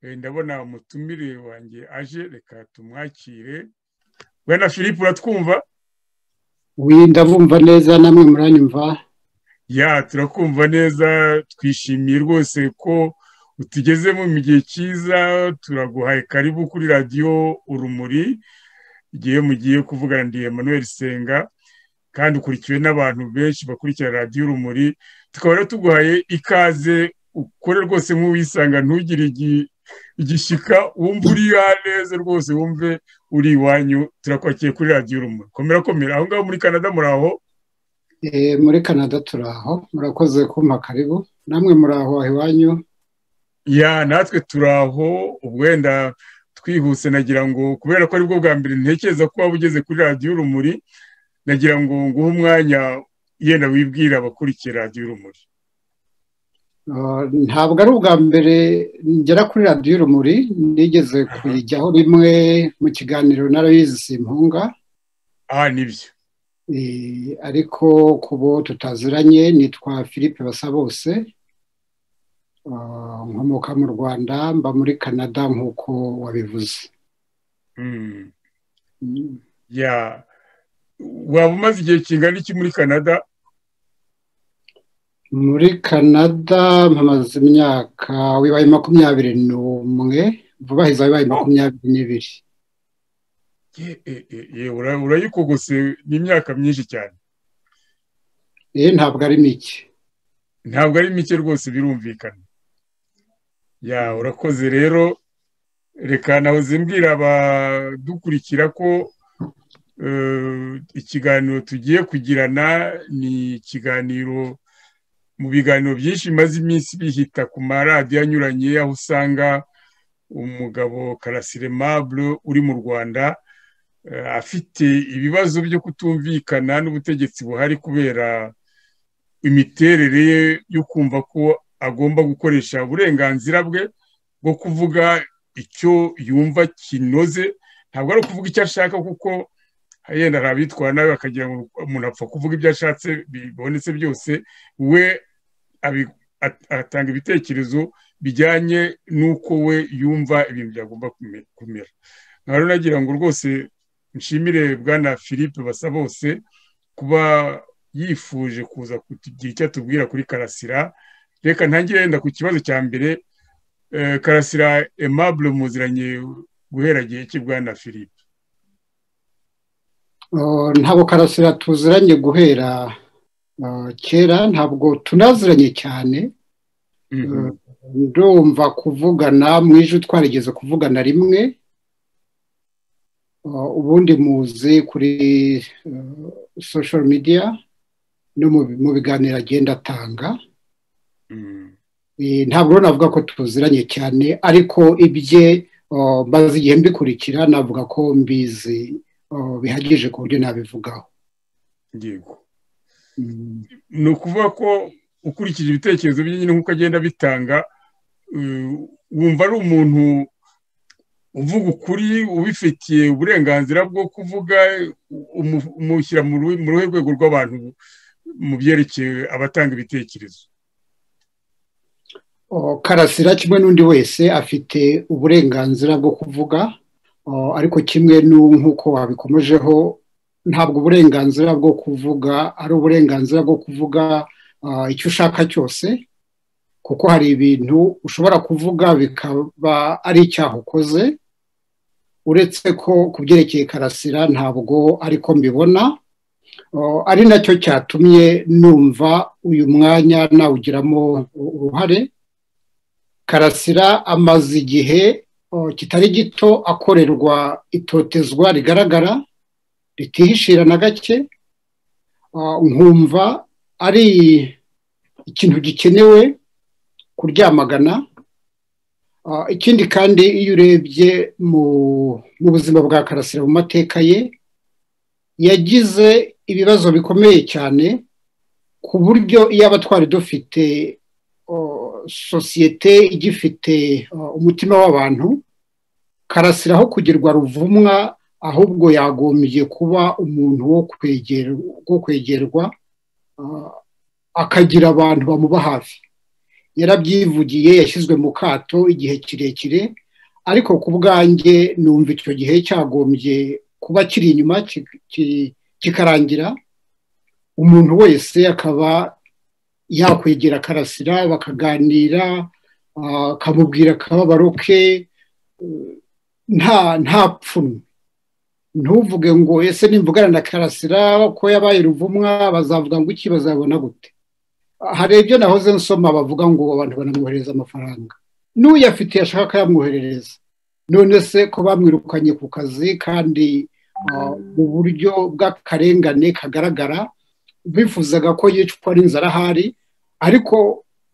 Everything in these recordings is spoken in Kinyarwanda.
ndabona umutumire wanjye aje reka tumwakire we na philippe uratwumva ndabumva neza namwe muranyumva ya turakumva neza twishimiye rwose ko utugezemo mu gihe cyiza turaguhaye karibu kuri radiyo urumuri igihe mugiye kuvugana ndi Emmanuel senga kandi ukurikiwe n'abantu benshi bakurikira radiyo urumuri tukaba rero tuguhaye ikaze ukore rwose nk'uwisanga ntugire igishyika wumve uri neza rwose wumve uri iwanyu turakwakiye kuri radiyo urumuri komera komera aho ngaho muri canada muri aho muri canada turi aho murakoze kumpa karibu namwe muri aho iwanyu ya natwe turi aho wenda twihuse nagira ngo kubera ko aribwo bwa mbere ntekereza ko waba ugeze kuri radiyo urumuri nagira ngo nguhe umwanya yenda wibwira abakurikiye radiyo urumuri ntabwo ari ubwa mbere ngera kuri radiyo urumuri nigeze kuyijyaho rimwe mu kiganiro narayizi simpunga aha nibyo ariko ku bo tutaziranye nitwa philippe basabose nkomoka mu rwanda mba muri canada nk'uko wabivuze waba umaze igihe kingana iki muri canada muri canada mpamaze imyaka wibaye makumyabiri n'umwe vubahiza wibaye makumyabiri n'ibiri urayikogose n'imyaka myinshi cyane ntabwo ari mike ntabwo ari mike rwose birumvikana ya urakoze rero reka nawe zimbwira abadukurikira ko ikiganiro tugiye kugirana ni ikiganiro mu biganiro byinshi bimaze iminsi bihita ku maradiyo anyuranye aho usanga umugabo karasire mabure uri mu rwanda afite ibibazo byo kutumvikana n'ubutegetsi buhari kubera imiterere ye yo kumva ko agomba gukoresha uburenganzira bwe bwo kuvuga icyo yumva kinoze ntabwo ari ukuvuga icyo ashaka kuko yenda hari abitwara nawe bakagira ngo umuntu apfa kuvuga ibyo ashatse bibonetse byose we atanga ibitekerezo bijyanye n'uko we yumva ibintu byagomba kumera nkaba nagira ngo rwose nshimire bwana philippe basabose kuba yifuje kuza kugira icyo atubwira kuri karasira reka ntangire yenda ku kibazo cya mbere karasira emabure muziranye guhera gihe ki bwana philippe ntabwo karasira tuziranye guhera kera ntabwo tunaziranye cyane ndumva kuvugana mu ijwi twarigeze kuvugana rimwe ubundi muzi kuri social media no mu biganiro agenda atanga ntabwo navuga ko tuziranye cyane ariko ibye mbaze igihe mbikurikira navuga ko mbizi bihagije ku buryo nabivugaho yego ni ukuvuga ko ukurikije ibitekerezo by'inyine nk'uko agenda bitanga wumva ari umuntu uvuga ukuri ubifitiye uburenganzira bwo kuvuga umushyira mu ruhe rwego rw'abantu mu byerekeye abatanga ibitekerezo karasira kimwe n'undi wese afite uburenganzira bwo kuvuga ariko kimwe nk'uko wabikomejeho ntabwo uburenganzira bwo kuvuga ari uburenganzira bwo kuvuga icyo ushaka cyose kuko hari ibintu ushobora kuvuga bikaba ari icyaha ukoze uretse ko ku byerekeye karasira ntabwo ariko mbibona ari nacyo cyatumye numva uyu mwanya nawugiramo uruhare karasira amaze igihe kitari gito akorerwa itotezwa rigaragara ritihishira na gake nkumva ari ikintu gikenewe kuryamagana ikindi kandi iyo urebye mu buzima bwa karasira mu mateka ye yagize ibibazo bikomeye cyane ku buryo iyo abatwari dufite sosiyete igifite umutima w'abantu karasira aho kugirwa ruvumwa ahubwo yagombye kuba umuntu wo kwegerwa akagira abantu bamuba hafi yarabyivugiye yashyizwe mu kato igihe kirekire ariko ku bwanjye numva icyo gihe cyagombye kuba kiri inyuma kikarangira umuntu wese akaba yakwegera akarasira bakaganira akamubwira akababaro ke nta pfunwe ntuvuge ngo ese nimvugana na karasira ko yabaye ruvumwa bazavuga ngo iki bazabona gute hari ibyo nahoze nsoma bavuga ngo abantu banamwohereza amafaranga n'uyafite yashaka akayamwoherereza none se ko bamwirukanye ku kazi kandi mu buryo bw'akarengane kagaragara bifuzaga ko yicwa n'inzara ahari ariko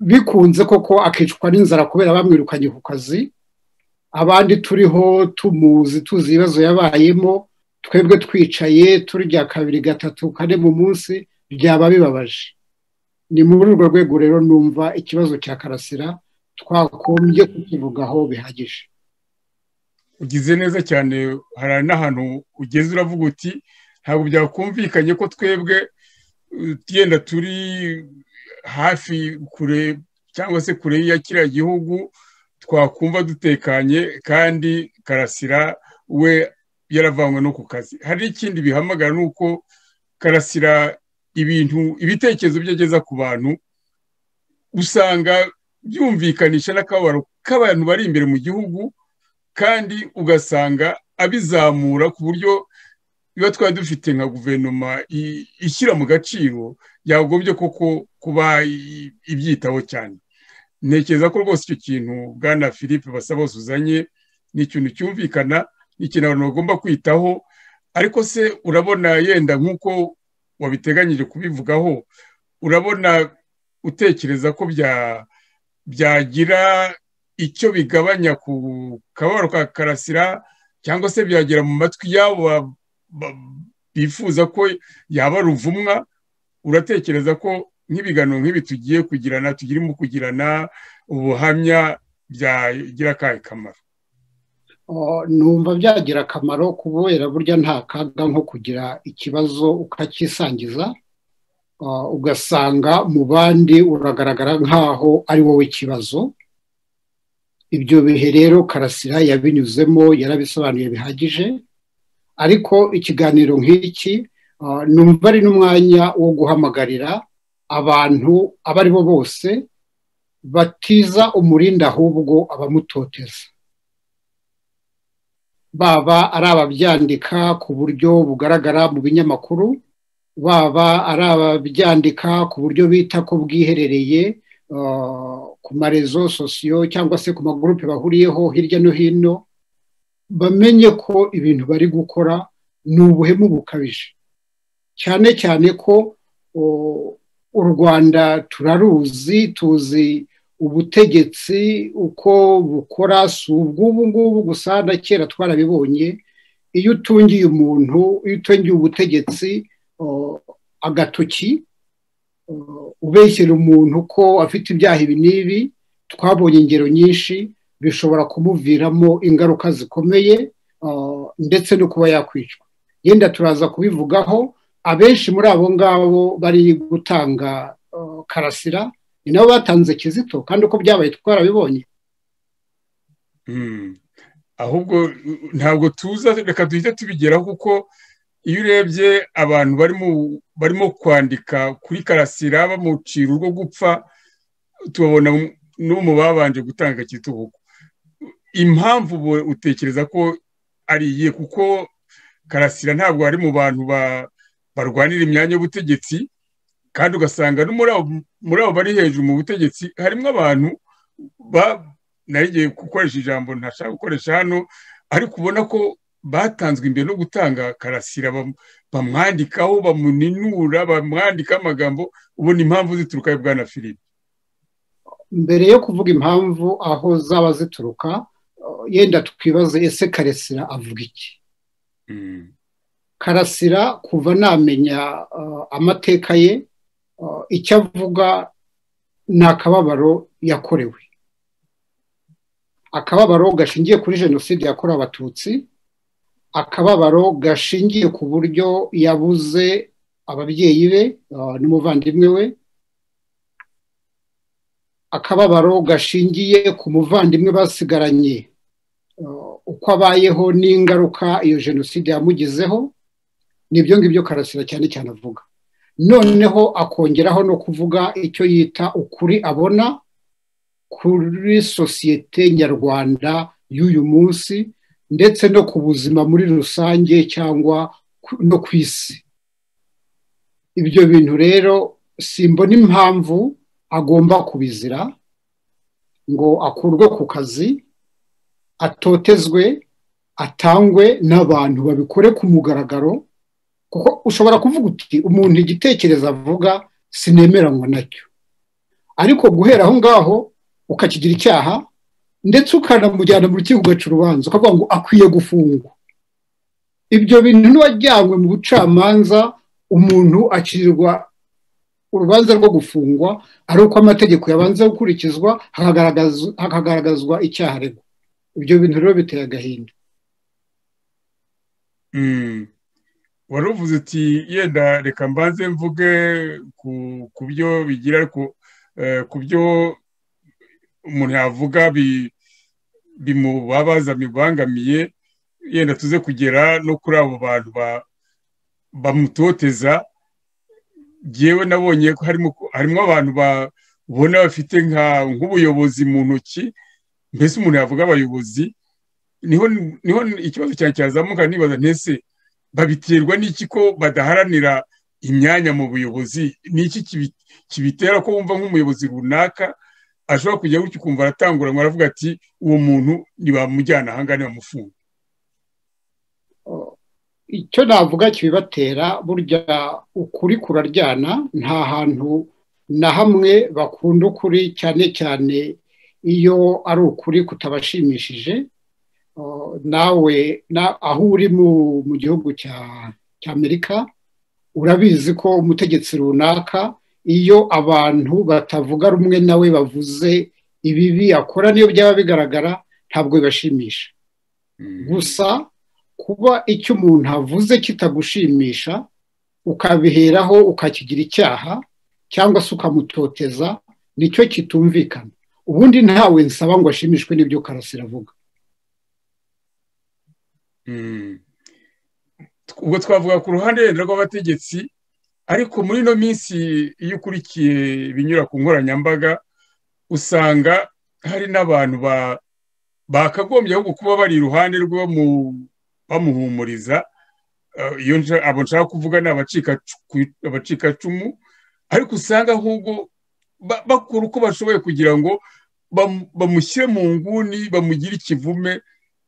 bikunze koko akicwa n'inzara kubera bamwirukanye ku kazi abandi turiho tumuzi tuzi ibibazo yabayemo twebwe twicaye turya kabiri gatatu kane mu munsi byaba bibabaje ni muri urwo rwego rero numva ikibazo cya karasira twakombye kukivugaho bihagije ugize neza cyane hari n'ahantu ugeze uravuga uti ntabwo byakumvikanye ko twebwe utiyenda turi hafi kure cyangwa se kure ya kiriya gihugu twakumva dutekanye kandi karasira we yaravanywe no ku kazi hari n'ikindi bihamagara ni uko karasira ibintu ibitekerezo byo ageza ku bantu usanga byumvikanisha n'akababaro k'abantu bari imbere mu gihugu kandi ugasanga abizamura ku buryo biba twari dufite nka guverinoma ishyira mu gaciro yagombye koko kuba ibyitaho cyane ntekereza ko rwose icyo kintu bwana philippe basaba bose uzanye ni ikintu cyumvikana ni ikintu abantu bagomba kwitaho ariko se urabona yenda nk'uko wabiteganyije kubivugaho urabona utekereza ko byagira icyo bigabanya ku kababaro ka karasira cyangwa se byagera mu matwi y'abo bifuza ko yaba ruvumwa uratekereza ko nk'ibiganiro nk'ibi tugiye kugirana tugirimo kugirana ubuhamya byagira akahe kamaro numva byagira akamaro kubera burya nta kaga nko kugira ikibazo ukakisangiza ugasanga mu bandi uragaragara nk'aho ari wowe ikibazo ibyo bihe rero karasira yabinyuzemo yarabisobanuye bihagije ariko ikiganiro nk'iki numva ari n'umwanya wo guhamagarira abantu abo ari bo bose batiza umurinda ahubwo abamutoteza baba ari ababyandika ku buryo bugaragara mu binyamakuru baba ari ababyandika ku buryo bita ko bwiherereye ku marezo sosiyo cyangwa se ku magurupe bahuriyeho hirya no hino bamenye ko ibintu bari gukora ni ubuhemu bukabije cyane cyane ko u rwanda turaruzi tuzi ubutegetsi uko bukora si ubw'ubu ngubu gusa na kera twarabibonye iyo utungiye umuntu iyo utungiye ubutegetsi agatoki ubeshyira umuntu ko afite ibyaha ibi n'ibi twabonye ingero nyinshi bishobora kumuviramo ingaruka zikomeye ndetse no kuba yakwicwa yenda turaza kubivugaho abenshi muri abo ngabo bari gutanga karasira ni nabo batanze kizito kandi uko byabaye twarabibonye ahubwo ntabwo tuza reka duhite tubigeraho kuko iyo urebye abantu barimo kwandika kuri karasira bamucira urwo gupfa tubabona no mu babanje gutanga kizito impamvu utekereza ko ari iye kuko karasira ntabwo ari mu bantu barwanira imyanya y'ubutegetsi kandi ugasanga no muri abo bari hejuru mu butegetsi harimo abantu narigiye gukoresha ijambo ntashaka gukoresha hano ariko ubona ko batanzwe imbere no gutanga karasira bamwandikaho bamuninura bamwandikaho amagambo ubona impamvu zituruka bwana filipe mbere yo kuvuga impamvu aho zaba zituruka yenda twibaze ese karasira avuga iki karasira kuva namenya amateka ye icyo avuga ni akababaro yakorewe akababaro gashingiye kuri jenoside yakorewe abatutsi akababaro gashingiye ku buryo yabuze ababyeyi be n'umuvandimwe we akababaro gashingiye ku muvandimwe basigaranye uko abayeho n'ingaruka iyo jenoside yamugizeho nibyo ngibyo karasira cyane cyane avuga noneho akongeraho no kuvuga icyo yita ukuri abona kuri sosiyete nyarwanda y'uyu munsi ndetse no ku buzima muri rusange cyangwa no ku isi ibyo bintu rero simbona impamvu agomba kubizira ngo akurwe ku kazi atotezwe atangwe n'abantu babikore ku mugaragaro kuko ushobora kuvuga uti umuntu igitekerezo avuga sinemeranywa nacyo ariko guhera aho ngaho ukakigira icyaha ndetse ukanamujyana mu rukiko ugaca urubanza ukavuga ngo akwiye gufungwa ibyo bintu n'uwajyanywe mu bucamanza umuntu akirirwa urubanza rwo gufungwa ari uko amategeko yabanza gukurikizwa hakagaragazwa icyaha aregwa ibyo bintu rero biteye agahinda wari uvuze uti yenda reka mbanze mvuge ku byo bigira ariko ku byo umuntu yavuga bimubabaza bibangamiye yenda tuze kugera no kuri abo bantu bamutoteza yewe nabonye ko harimo abantu babona bafite nk'ubuyobozi mu ntoki mbese umuntu yavuga abayobozi niho ikibazo cyanjye cyazamuka nibaza ntese babiterwa n'iki ko badaharanira imyanya mu buyobozi n'iki kibitera ko wumva nk'umuyobozi runaka ashobora kujya gutya ukumva aratanguranwa aravuga ati uwo muntu ntibamujyana ahangaha ntibamufunge icyo navuga kibibatera burya ukuri kuraryana nta hantu na hamwe bakunda ukuri cyane cyane iyo ari ukuri kutabashimishije nawe aho uri mu gihugu cya amerika urabizi ko umutegetsi runaka iyo abantu batavuga rumwe nawe bavuze ibibi akora niyo byaba bigaragara ntabwo bibashimisha gusa kuba icyo umuntu avuze kitagushimisha ukabiheraho ukakigira icyaha cyangwa se ukamutoteza nicyo kitumvikana ubundi ntawe nsaba ngo ashimishwe n'ibyo karasira avuga ubwo twavuga ku ruhande wenda rw'abategetsi ariko muri ino minsi iyo ukurikiye ibinyura ku nkoranyambaga usanga hari n'abantu bakagombye ahubwo kuba bari iruhande rwo mu bamuhumuriza abo nshaka kuvuga ni abacikacumu ariko usanga ahubwo bakora uko bashoboye kugira ngo bamushyire mu nguni bamugire ikivume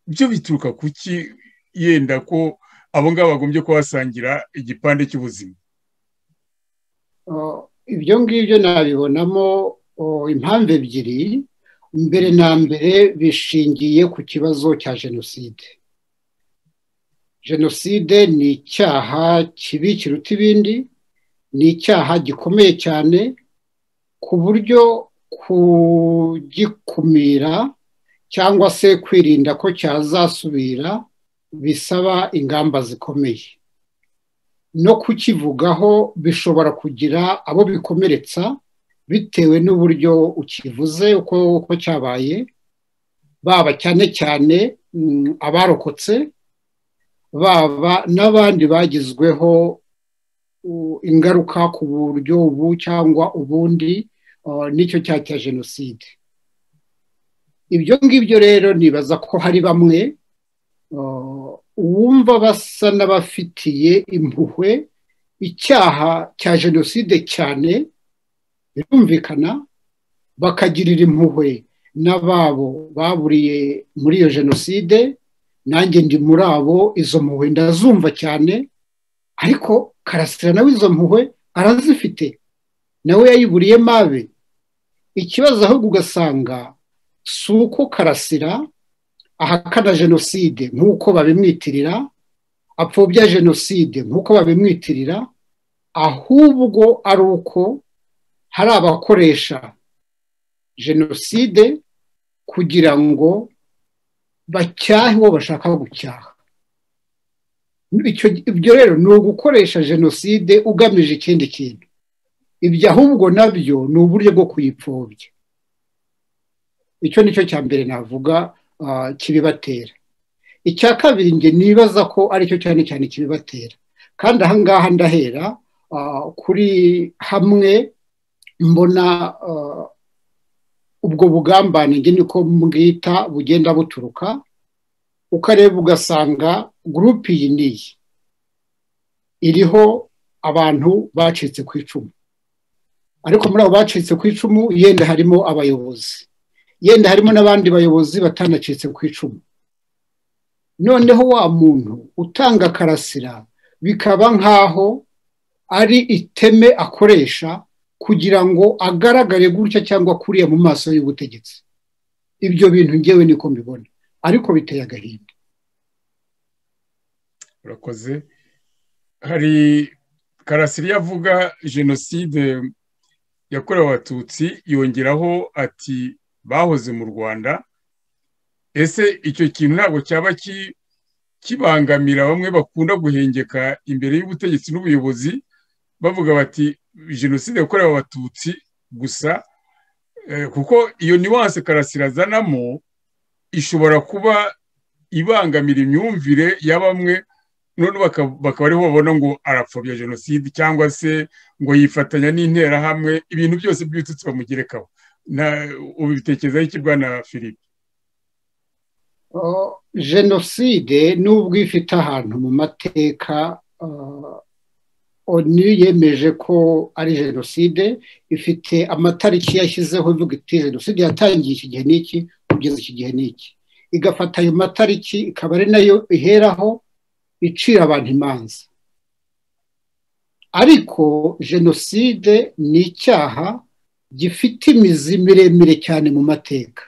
byo bituruka kuki yenda ko abo ngabo bagombye kuhasangira igipande cy'ubuzima ibyo ngibyo nabibonamo impamvu ebyiri mbere na mbere bishingiye ku kibazo cya jenoside jenoside ni icyaha kibi kiruta ibindi ni icyaha gikomeye cyane ku buryo kugikumira cyangwa se kwirinda ko cyazasubira bisaba ingamba zikomeye no kukivugaho bishobora kugira abo bikomeretsa bitewe n'uburyo ukivuze uko cyabaye baba cyane cyane abarokotse baba n'abandi bagizweho ingaruka ku buryo ubu cyangwa ubundi n'icyo cyaha cya jenoside ibyo ngibyo rero nibaza ko hari bamwe uwumva basa n'abafitiye impuhwe icyaha cya jenoside cyane birumvikana bakagirira impuhwe n'ababo baburiye muri iyo jenoside nanjye ndi muri abo izo mpuhwe ndazumva cyane ariko karasira nawe izo mpuhwe arazifite nawe yayiburiye mabe ikibazo ahubwo ugasanga si uko karasira ahakana jenoside nk'uko babimwitirira apfobya jenoside nk'uko babimwitirira ahubwo ari uko hari abakoresha jenoside kugira ngo bacyahe uwo bashaka gucyaha ibyo rero ni ugukoresha jenoside ugamije ikindi kintu ibyo ahubwo nabyo ni uburyo bwo kuyipfobya icyo ni cyo cya mbere navuga kibibatera icya kabiri njye nibaza ko aricyo cyane cyane kibibatera kandi ahangaha ndahera kuri hamwe mbona ubwo bugambane njye niko mbwita bugenda buturuka ukareba ugasanga gurupe iyi n'iyi iriho abantu bacitse ku icumu ariko muri abo bacitse ku icumu yenda harimo abayobozi yenda harimo n'abandi bayobozi batanacitse ku icumu noneho wa muntu utanga karasira bikaba nk'aho ari iteme akoresha kugira ngo agaragare gutya cyangwa kuriya mu maso y'ubutegetsi ibyo bintu ngewe niko mbibona ariko biteye agahinda urakoze hari karasira yavuga jenoside yakorewe abatutsi yongeraho ati bahoze mu rwanda ese icyo kintu ntabwo cyaba kibangamira bamwe bakunda guhengeka imbere y'ubutegetsi n'ubuyobozi bavuga bati jenoside yakorewe abatutsi gusa kuko iyo niwanse karasira azanamo ishobora kuba ibangamira imyumvire ya bamwe none bakaba ariho babona ngo arapfobya jenoside cyangwa se ngo yifatanya n'interahamwe ibintu byose by'ibitutsi bamugerekaho ubitekerezaho iki bwana philippe jenoside n'ubwo ifite ahantu mu mateka onu yemeje ko ari jenoside ifite amatariki yashyizeho ivuga iti jenoside yatangiye iki gihe n'iki kugeza iki gihe n'iki igafata ayo matariki ikaba ari nayo iheraho icira abantu imanza ariko jenoside ni icyaha gifite imizi miremire cyane mu mateka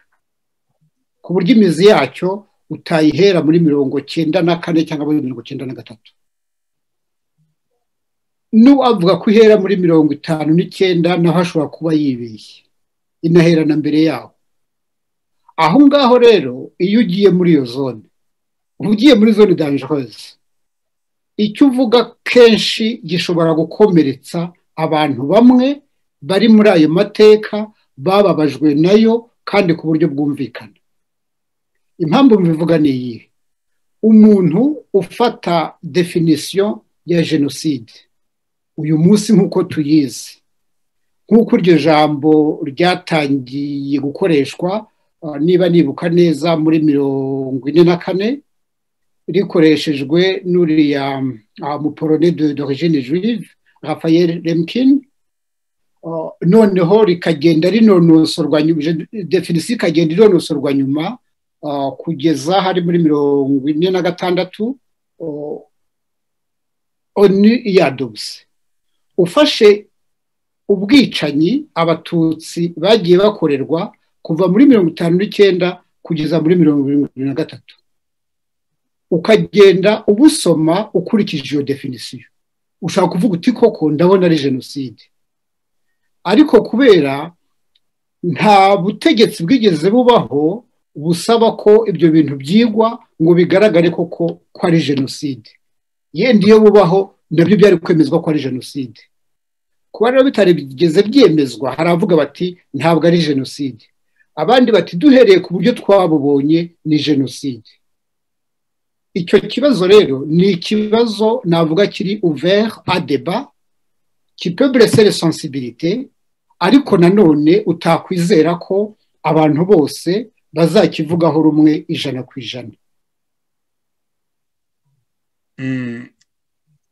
ku buryo imizi yacyo utayihera muri mirongo cyenda na kane cyangwa muri mirongo cyenda na gatatu n'uwavuga ko ihera muri mirongo itanu n'icyenda naho ashobora kuba yibeshye inahera na mbere yaho aho ngaho rero iyo ugiye muri iyo zone ugiye muri zone dangerose icyo uvuga kenshi gishobora gukomeretsa abantu bamwe bari muri ayo mateka bababajwe nayo kandi ku buryo bwumvikana impamvu mbivuga ni iyi umuntu ufata definisiyo ya jenoside uyu munsi nk'uko tuyizi nk'uko iryo jambo ryatangiye gukoreshwa niba nibuka neza muri mirongo ine na kane rikoreshejwe n'uriya muporone d'origine juive Raphael Lemkin noneho rikagenda rinonosorwa definisiyo ikagenda inonosorwa nyuma kugeza hari muri mirongo ine na gatandatu onu iyadubuse ufashe ubwicanyi abatutsi bagiye bakorerwa kuva muri mirongo itanu n'icyenda kugeza muri mirongo irindwi na gatatu ukagenda ubusoma ukurikije iyo definisiyo ushobora kuvuga uti koko ndabona ari jenoside ariko kubera nta butegetsi bwigeze bubaho busaba ko ibyo bintu byigwa ngo bigaragare koko ko ari jenoside yenda iyo bubaho nabyo byari kwemezwa ko ari jenoside kuba rero bitari bigeze byemezwa hari abavuga bati ntabwo ari jenoside abandi bati duhereye ku buryo twabubonye ni jenoside icyo kibazo rero ni ikibazo navuga kiri uveri adeba kipeburesere sensibilite ariko nanone utakwizera ko abantu bose bazakivugaho rumwe ijana ku ijana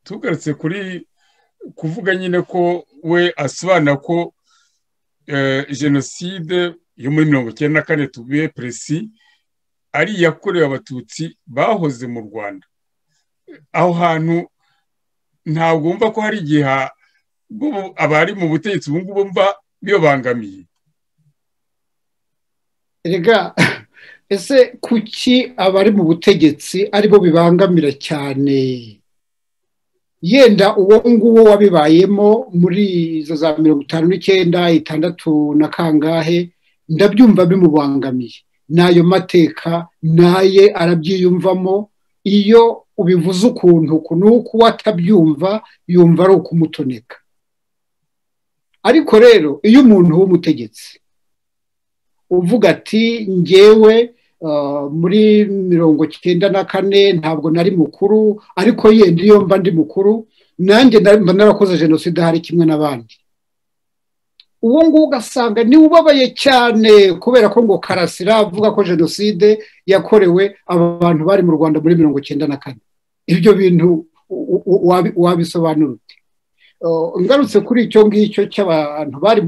tugarutse kuri kuvuga nyine ko we asobanura ko jenoside yo muri mirongo icyenda na kane tubiye peresi ari iyakorewe abatutsi bahoze mu rwanda aho hantu ntabwo wumva ko hari igihe abari mu butegetsi ubu ngubu mva bibabangamiye rega ese kuki abari mu butegetsi aribo bibangamira cyane yenda uwo nguwo wabibayemo muri izo za mirongo itanu n'icyenda itandatu na kangahe ndabyumva bimubangamiye n'ayo mateka naye arabyiyumvamo iyo ubivuze ukuntu uku n'uku atabyumva yumva ari ukumutoneka ariko rero iyo umuntu w'umutegetsi uvuga ati ngewe muri mirongo icyenda na kane ntabwo nari mukuru ariko ye niyo mba ndi mukuru nanjye mba narakoze jenoside hari kimwe n'abandi uwo nguwo ugasanga niwe ubabaye cyane kubera ko ngo karasira avuga ko jenoside yakorewe abantu bari mu rwanda muri mirongo icyenda na kane ibyo bintu wabisobanura uti ngarutse kuri icyo ngicyo cy'abantu bari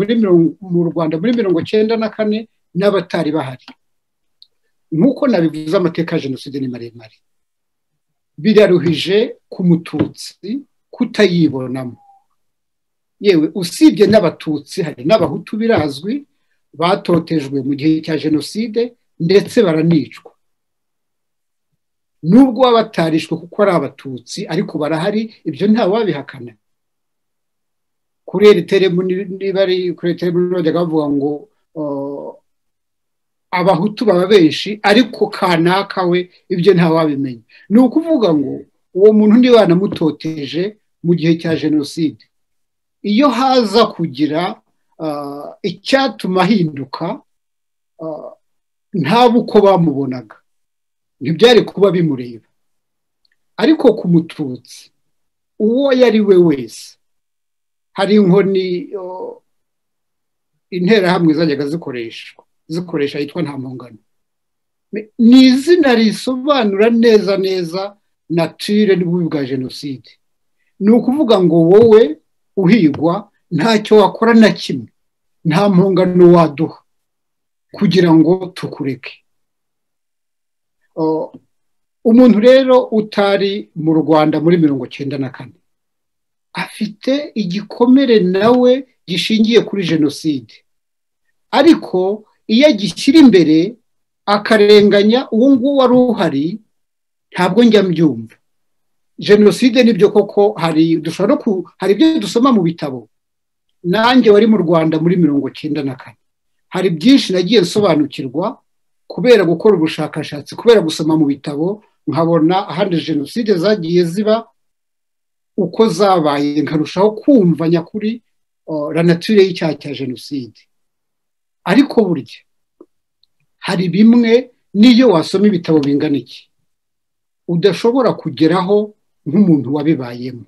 mu rwanda muri mirongo icyenda na kane n'abatari bahari nk'uko nabivuze amateka ya jenoside ni maremare biraruhije ku mututsi kutayibonamo yewe usibye n'abatutsi hari n'abahutu birazwi batotejwe mu gihe cya jenoside ndetse baranicwa nubwo baba batarishwe kuko ari abatutsi ariko barahari ibyo ntawabihakana kuri eriteremu niba ari kuri eriteremu bajya bavuga ngo abahutu baba benshi ariko kanaka we ibyo ntawabimenya ni ukuvuga ngo uwo muntu niba yanamutoteje mu gihe cya jenoside iyo haza kugira icyatuma ahinduka ntabe uko bamubonaga ntibyari kuba bimureba ariko ku mututsi uwo yari we wese hari inkoni interahamwe zajyaga zikoreshwa zikoresha yitwa nta mpungano ni izina risobanura neza neza natire n'ububi bwa jenoside ni ukuvuga ngo wowe uhigwa ntacyo wakora na kimwe nta mpungano waduha kugira ngo tukureke umuntu rero utari mu rwanda muri mirongo icyenda na kane afite igikomere nawe gishingiye kuri jenoside ariko iyo agishyira imbere akarenganya uwo nguwo wari uhari ntabwo njya mbyumva jenoside nibyo koko hari dushobora hari ibyo dusoma mu bitabo nanjye wari mu rwanda muri mirongo icyenda na kane hari byinshi nagiye nsobanukirwa kubera gukora ubushakashatsi kubera gusoma mu bitabo nkabona ahandi jenoside zagiye ziba uko zabaye nkarushaho kumva nyakuri ranature y'icyaha cya jenoside ariko burya hari bimwe n'iyo wasoma ibitabo bingana iki udashobora kugeraho nk'umuntu wabibayemo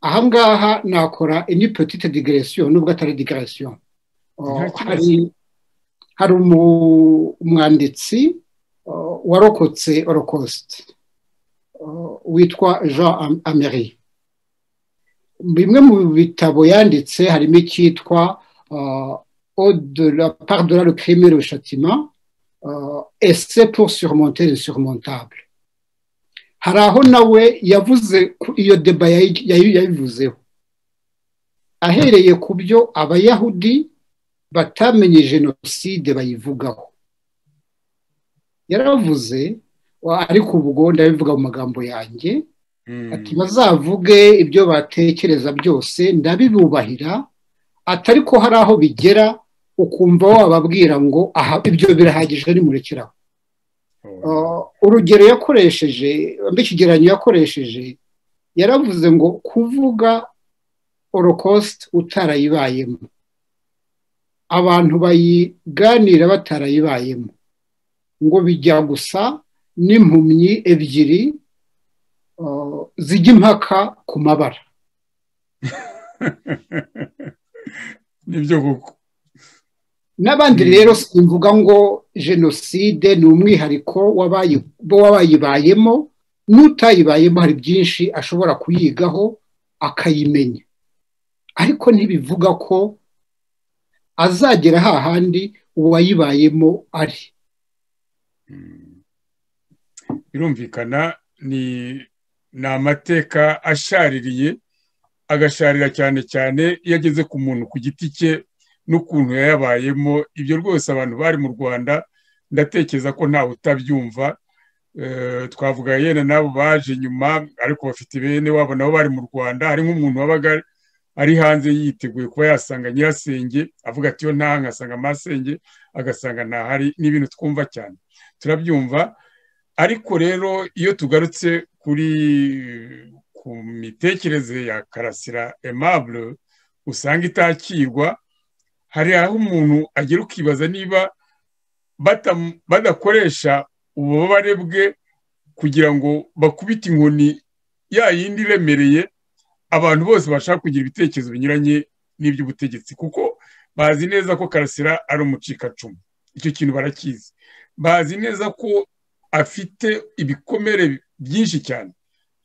ahangaha nakora ini petite digresiyo nubwo atari digresiyo hari hari umwanditsi warokotse orokosite witwa jean ameri bimwe mu bitabo yanditse harimo icyitwa pardora le crime le châtiment ese pour surmonter le surmontable hari aho nawe yavuze iyo deba yayivuzeho ahereye ku byo abayahudi batamenye jenoside bayivugaho yaravuze ariko ubwo ndabivuga mu magambo yanjye ati bazavuge ibyo batekereza byose ndabibubahira atari ko hari aho bigera ukumva wababwira ngo aha ibyo birahagije nimurekeraho urugero yakoresheje ikigereranyo yakoresheje yaravuze ngo kuvuga orokosite utarayibayemo abantu bayiganira batarayibayemo ngo bijya gusa n'impumyi ebyiri zijya impaka ku mabara nibyo koko n'abandi rero simvuga ngo jenoside ni umwihariko w'abayibayemo n'utayibayemo hari byinshi ashobora kuyigaho akayimenya ariko ntibivuga ko azagera hahandi uwayibayemo ari birumvikana ni amateka ashaririye agasharira cyane cyane iyo ageze ku muntu ku giti cye n'ukuntu yayabayemo ibyo rwose abantu bari mu rwanda ndatekereza ko ntawe utabyumva twavuga yena n'abo baje nyuma ariko bafite bene wabo nabo bari mu rwanda hari nk'umuntu wabaga ari hanze yiteguye kuba yasanga nyirasenge avuga ati yo nta nkasanga amasenge agasanga ntahari ni ibintu twumva cyane turabyumva ariko rero iyo tugarutse kuri ku mitekerereze ya karasira emabure usanga itakirwa hari aho umuntu agera ukibaza niba badakoresha ububabare bwe kugira ngo bakubite inkoni ya yindi iremereye abantu bose bashaka kugira ibitekerezo binyuranye n'iby'ubutegetsi kuko bazi neza ko karasira ari umucikacumu icyo kintu barakizi bazi neza ko afite ibikomere byinshi cyane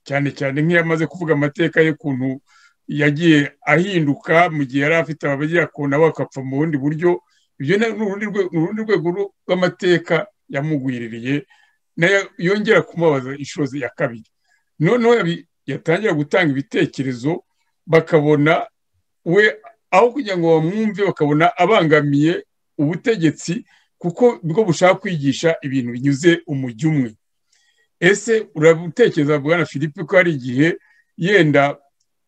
cyane cyane nk'iyo amaze kuvuga amateka y'ukuntu yagiye ahinduka mu gihe yari afite abagira ku nabo akapfa mu bundi buryo ibyo ni urundi rwego rw'amateka yamugwiririye nayo yongera kumubaza inshuro ya kabiri noneho yatangira gutanga ibitekerezo bakabona we aho kugira ngo bamwumve bakabona abangamiye ubutegetsi kuko bwo bushaka kwigisha ibintu binyuze umujyi umwe ese urabutekereza bwana philippe ko hari igihe yenda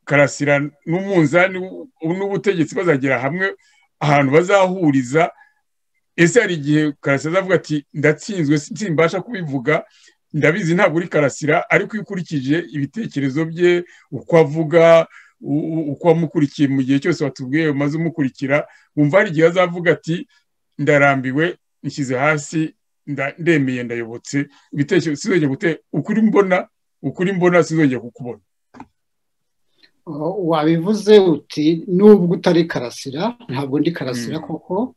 karasira n'umunzani n'ubutegetsi bazagera hamwe ahantu bazahuriza ese hari igihe karasira azavuga ati ndatsinzwe simbasha kubivuga ndabizi ntabwo uri karasira ariko iyo ukurikije ibitekerezo bye uko avuga uko wamukurikiye mu gihe cyose watubwiye umaze umukurikira wumva hari igihe azavuga ati ndarambiwe nshyize hasi ndemeye ndayobotse ibitekerezo sinzongera gute ukuri mbona ukuri mbona sinzongera kukubona wabivuze uti nubwo utari karasira ntabwo ndi karasira koko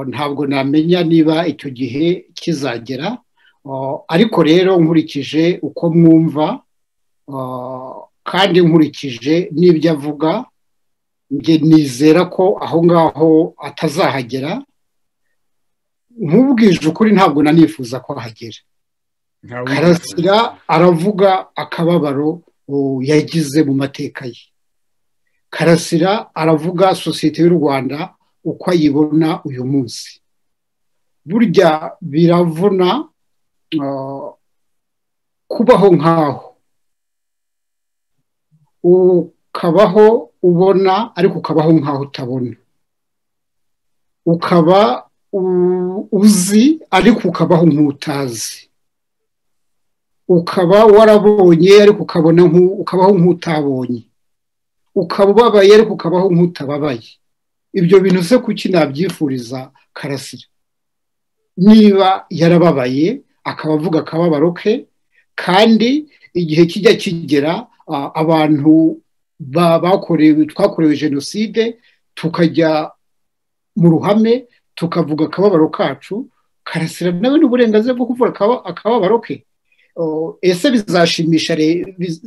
ntabwo namenya niba icyo gihe kizagera ariko rero nkurikije uko mwumva kandi nkurikije n'ibyo avuga njye nizera ko aho ngaho atazahagera nkubwije ukuri ntabwo nanifuza ko ahagera karasira aravuga akababaro yagize mu mateka ye karasira aravuga sosiyete y'u rwanda uko ayibona uyu munsi burya biravuna kubaho nk'aho ukabaho ubona ariko ukabaho nk'aho utabona ukaba uzi ariko ukabaho nk'utazi ukaba warabonye ariko ukabona ukabaho nk'utabonye ukaba ubabaye ariko ukabaho nk'utababaye ibyo bintu se kuki nabyifuriza karasira niba yarababaye akaba avuga akababaro ke kandi igihe kijya kigera abantu bakorewe twakorewe jenoside tukajya mu ruhame tukavuga akababaro kacu karasira nawe n'uburenganzira bwo kuvuga akababaro ke ese bizashimisha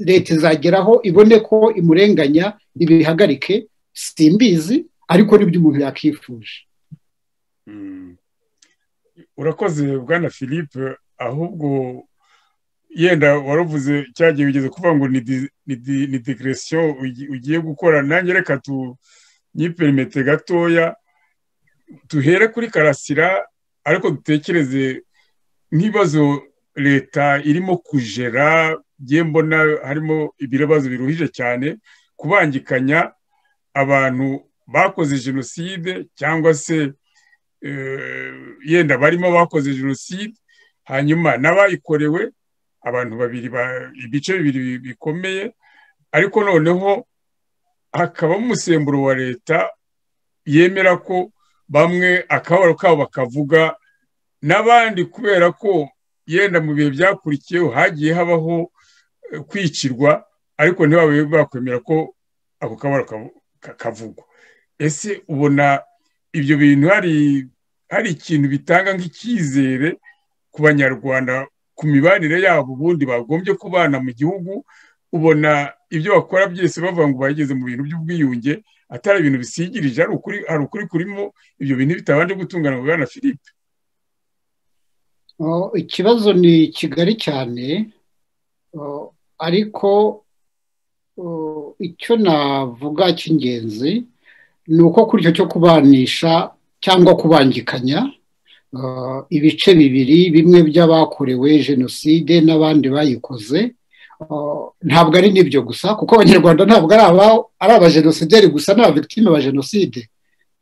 leta izageraho ibone ko imurenganya ibihagarike simbizi ariko nibyo umuntu yakifuje urakoze bwana philippe ahubwo yenda waruvuze cyagiye ugeze kuvuga ngo ni digresiyo ugiye gukora nanjye reka tunyiperimete gatoya duhere kuri karasira ariko dutekereze nk'ibibazo leta irimo kujera ngiye mbona harimo ibibazo biruhije cyane kubangikanya abantu bakoze jenoside cyangwa se yenda barimo bakoze jenoside hanyuma n'abayikorewe abantu babiri ibice bibiri bikomeye ariko noneho hakaba umusemburo wa leta yemera ko bamwe akababaro kabo bakavuga n'abandi kubera ko yenda mu bihe byakurikiyeho hagiye habaho kwicirwa ariko ntibabe bakwemera ko ako kabara kavugwa ese ubona ibyo bintu hari ikintu bitanga nk'icyizere ku banyarwanda ku mibanire yabo ubundi bagombye kubana mu gihugu ubona ibyo bakora byose bavuga ngo bageze mu bintu by'ubwiyunge atari ibintu bisigirije hari ukuri kurimo ibyo bintu bitabanje gutungana ngo bwana philippe ikibazo ni kigali cyane ariko icyo navuga cy'ingenzi ni uko kuri icyo cyo kubanisha cyangwa kubangikanya ibice bibiri bimwe by'abakorewe jenoside n'abandi bayikoze ntabwo ari n'ibyo gusa kuko abanyarwanda ntabwo ari abajenosideri gusa n'ababikitime ba jenoside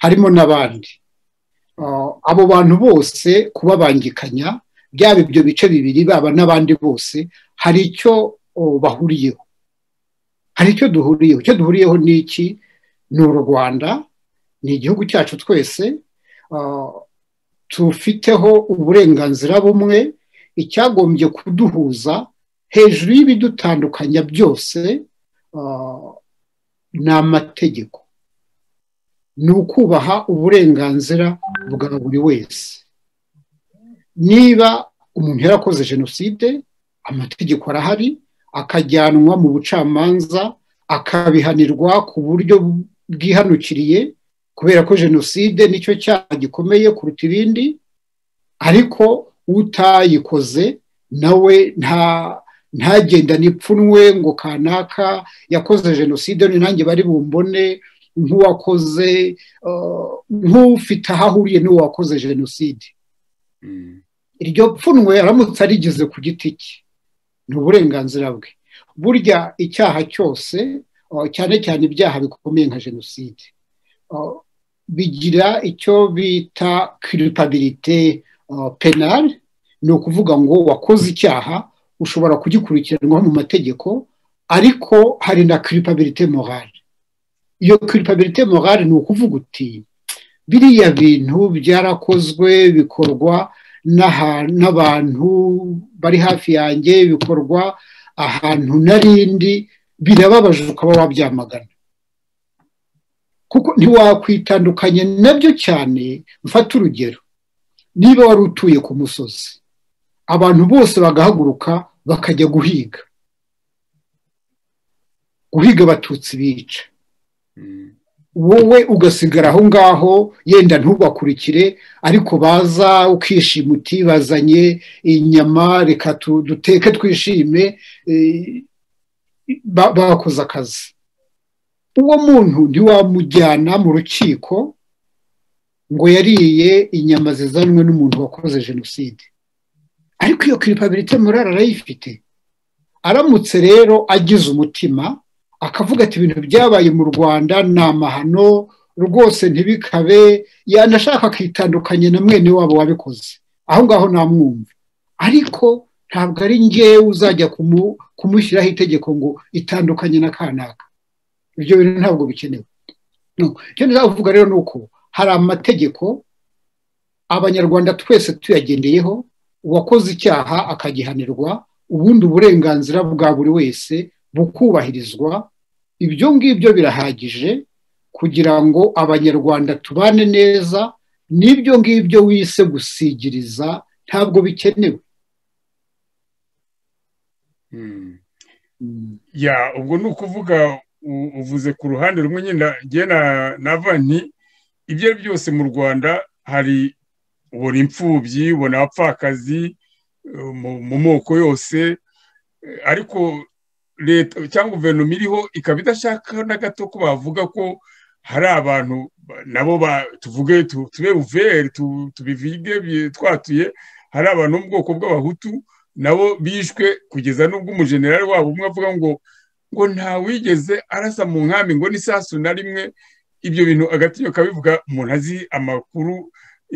harimo n'abandi abo bantu bose kubabangikanya byaba ibyo bice bibiri baba n'abandi bose hari icyo bahuriyeho hari icyo duhuriyeho icyo duhuriyeho ni iki ni u rwanda ni igihugu cyacu twese tufiteho uburenganzira bumwe icyagombye kuduhuza hejuru y'ibidutandukanya byose ni amategeko ni ukubaha uburenganzira bwa buri wese niba umuntu yarakoze jenoside amategeko arahari akajyanwa mu bucamanza akabihanirwa ku buryo bwihanukiriye kubera ko jenoside nicyo cyaha gikomeye kuruta ibindi ariko utayikoze nawe nta ntagenda nipfunwe ngo kanaka yakoze jenoside nanjye bari bumbone nk'uwakoze nk'ufite aho ahuriye n'uwakoze jenoside iryo pfunwe aramutse arigize ku giti cye ni uburenganzira bwe burya icyaha cyose cyane cyane ibyaha bikomeye nka jenoside bigira icyo bita kiripabirite penali ni ukuvuga ngo wakoze icyaha ushobora kugikurikiranwaho mu mategeko ariko hari na kiripabirite morale iyo kiripabirite morale ni ukuvuga uti biriya bintu byarakozwe bikorwa n'abantu bari hafi yanjye bikorwa ahantu n'arindi birababaje ukaba wabyamagana kuko ntiwakwitandukanya nabyo cyane mfata urugero niba wari utuye ku musozi abantu bose bagahaguruka bakajya guhiga guhiga abatutsi bica wowe ugasigara aho ngaho yenda ntubakurikire ariko baza ukishima uti bazanye inyama reka duteke twishime bakoze akazi uwo muntu ntiwamujyana mu rukiko ngo yariye inyama zizanwe n'umuntu wakoze jenoside ariko iyo kiripabirite murara arayifite aramutse rero agize umutima akavuga ati ibintu byabaye mu rwanda ni amahano rwose ntibikabe yanashaka akitandukanya na mwene wabo wabikoze aho ngaho namwumva ariko ntabwo ari ngewe uzajya kumushyiraho itegeko ngo itandukanye na kanaka ibyo bintu ntabwo bikenewe icyo nzavuga rero ni uko hari amategeko abanyarwanda twese tuyagendeyeho uwakoze icyaha akagihanirwa ubundi uburenganzira bwa buri wese bukubahirizwa ibyo ngibyo birahagije kugira ngo abanyarwanda tubane neza n'ibyo ngibyo wise gusigiriza ntabwo bikenewe ya ubwo ni ukuvuga uvuze ku ruhande rumwe nyine nava nti ibyo ari byose mu rwanda hari ubona imfubyi ubona abapfakazi mu moko yose ariko leta cyangwa guverinoma iriho ikaba idashaka na gato ko bavuga ko hari abantu nabo tuvuge tube uveri tubivige twatuye hari abantu mu bwoko bw'abahutu nabo bishwe kugeza n'ubwo umujenerali wabo umwe avuga ngo ngo ntawigeze arasa mu nkambi ngo n'isasu na rimwe ibyo bintu agatiyo kabivuga umuntu azi amakuru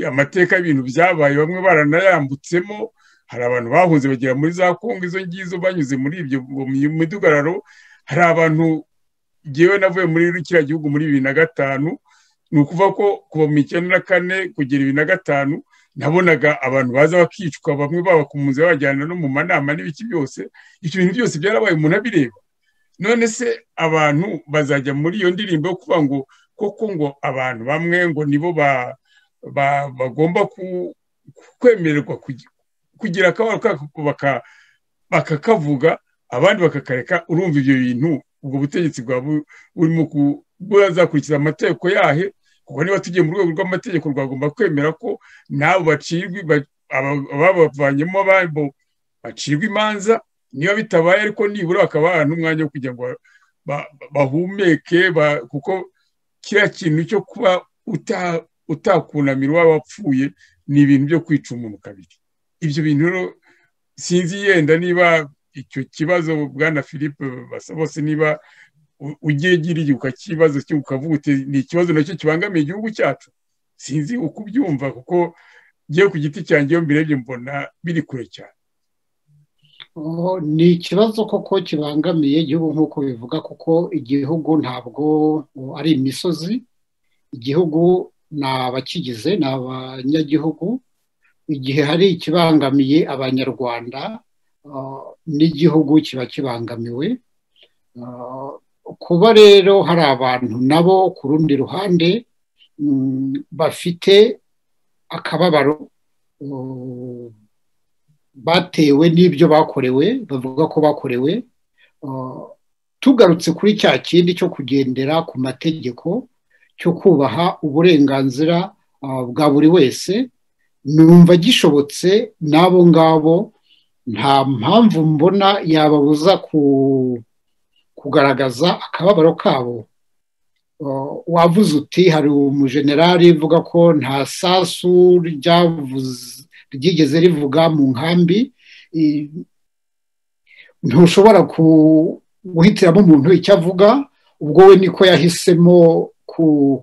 amateka y'ibintu byabaye bamwe baranayambutsemo hari abantu bahunze bagera muri za kongo izo ngizo banyuze muri ibyo midugararo hari abantu ngewe navuye muri kiriya gihugu muri bibiri na gatanu ni ukuvuga ko kuva mu icyenda na kane kugera ibiri na gatanu nabonaga abantu baza bakicwa bamwe babakunze babajyana no mu manama n'ibiki byose ibyo bintu byose byarabaye umuntu abireba none se abantu bazajya muri iyo ndirimbo yo kuvuga ngo koko ngo abantu bamwe ngo nibo bagomba kwemererwa kugira akabaro kako bakakavuga abandi bakakareka urumva ibyo bintu ubwo butegetsi bwaba burimo bwazakurikiza amategeko yahe kuko niba tugiye mu rwego rw'amategeko rwagomba kwemera ko n'abo bacirwa babavanyemo ababo bacirwa imanza niba bitabaye ariko nibura bakaba baha n'umwanya wo kugira ngo bahumeke kuko kiriya kintu cyo kuba utakunamira uwaba wapfuye ni ibintu byo kwica umuntu kabiri ibyo bintu sinzi yenda niba icyo kibazo bwana philippe basa bose niba ugiye giriye ukakibazo ukavuga uti ni ikibazo nacyo kibangamiye igihugu cyacu sinzi uko ubyumva kuko ngiye ku giti cyanjye iyo mbirebye mbona biri kure cyane ni ikibazo koko kibangamiye igihugu nk'uko bivuga kuko igihugu ntabwo ari imisozi igihugu ni abakigize ni abanyagihugu igihe hari ikibangamiye abanyarwanda n'igihugu kiba kibangamiwe kuba rero hari abantu nabo ku rundi ruhande bafite akababaro batewe n'ibyo bakorewe bavuga ko bakorewe tugarutse kuri cya kindi cyo kugendera ku mategeko cyo kubaha uburenganzira bwa buri wese numva gishobotse n'abo ngabo nta mpamvu mbona yababuza kugaragaza akababaro kabo wavuze uti hari umujenerali uvuga ko nta sasu ryigeze rivuga mu nkambi ntushobora guhitiramo umuntu icyo avuga ubwo we niko yahisemo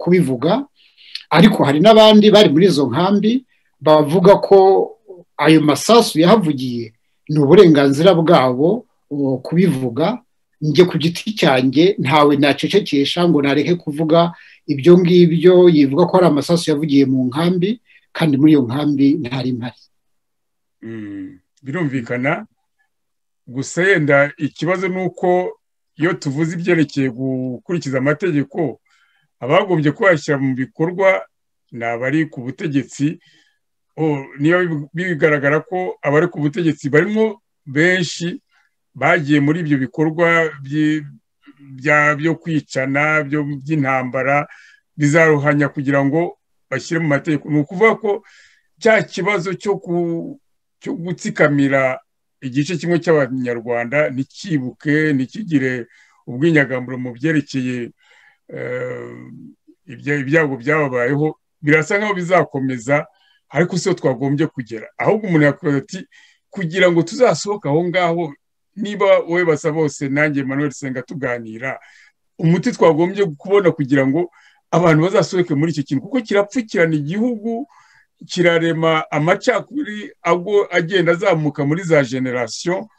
kubivuga ariko hari n'abandi bari muri izo nkambi bavuga ko ayo masasu yahavugiye ni uburenganzira bwabo kubivuga njye ku giti cyanjye ntawe nacecekesha ngo nareke kuvuga ibyo ngibyo yivuga ko hari amasasu yavugiye mu nkambi kandi muri iyo nkambi ntari mpari birumvikana gusa yenda ikibazo ni uko iyo tuvuze ibyerekeye gukurikiza amategeko abagombye kuyashyira mu bikorwa ni abari ku butegetsi niba bigaragara ko abari ku butegetsi barimo benshi bagiye muri ibyo bikorwa byo kwicana by'intambara bizaruhanya kugira ngo bashyire mu mategeko ni ukuvuga ko cya kibazo cyo gutsikamira igice kimwe cy'abanyarwanda ntikibuke ntikigire ubwinyagamuro mu byerekeye ibyago byababayeho birasa nkaho bizakomeza ariko si ho twagombye kugera ahubwo umuntu yakubaza ati kugira ngo tuzasohoke aho ngaho niba wowe basa bose nanjye manuel senga tuganira umuti twagombye kubona kugira ngo abantu bazasohoke muri iki kintu kuko kirapfukirana igihugu kirarema amacakubiri agenda azamuka muri za generasiyo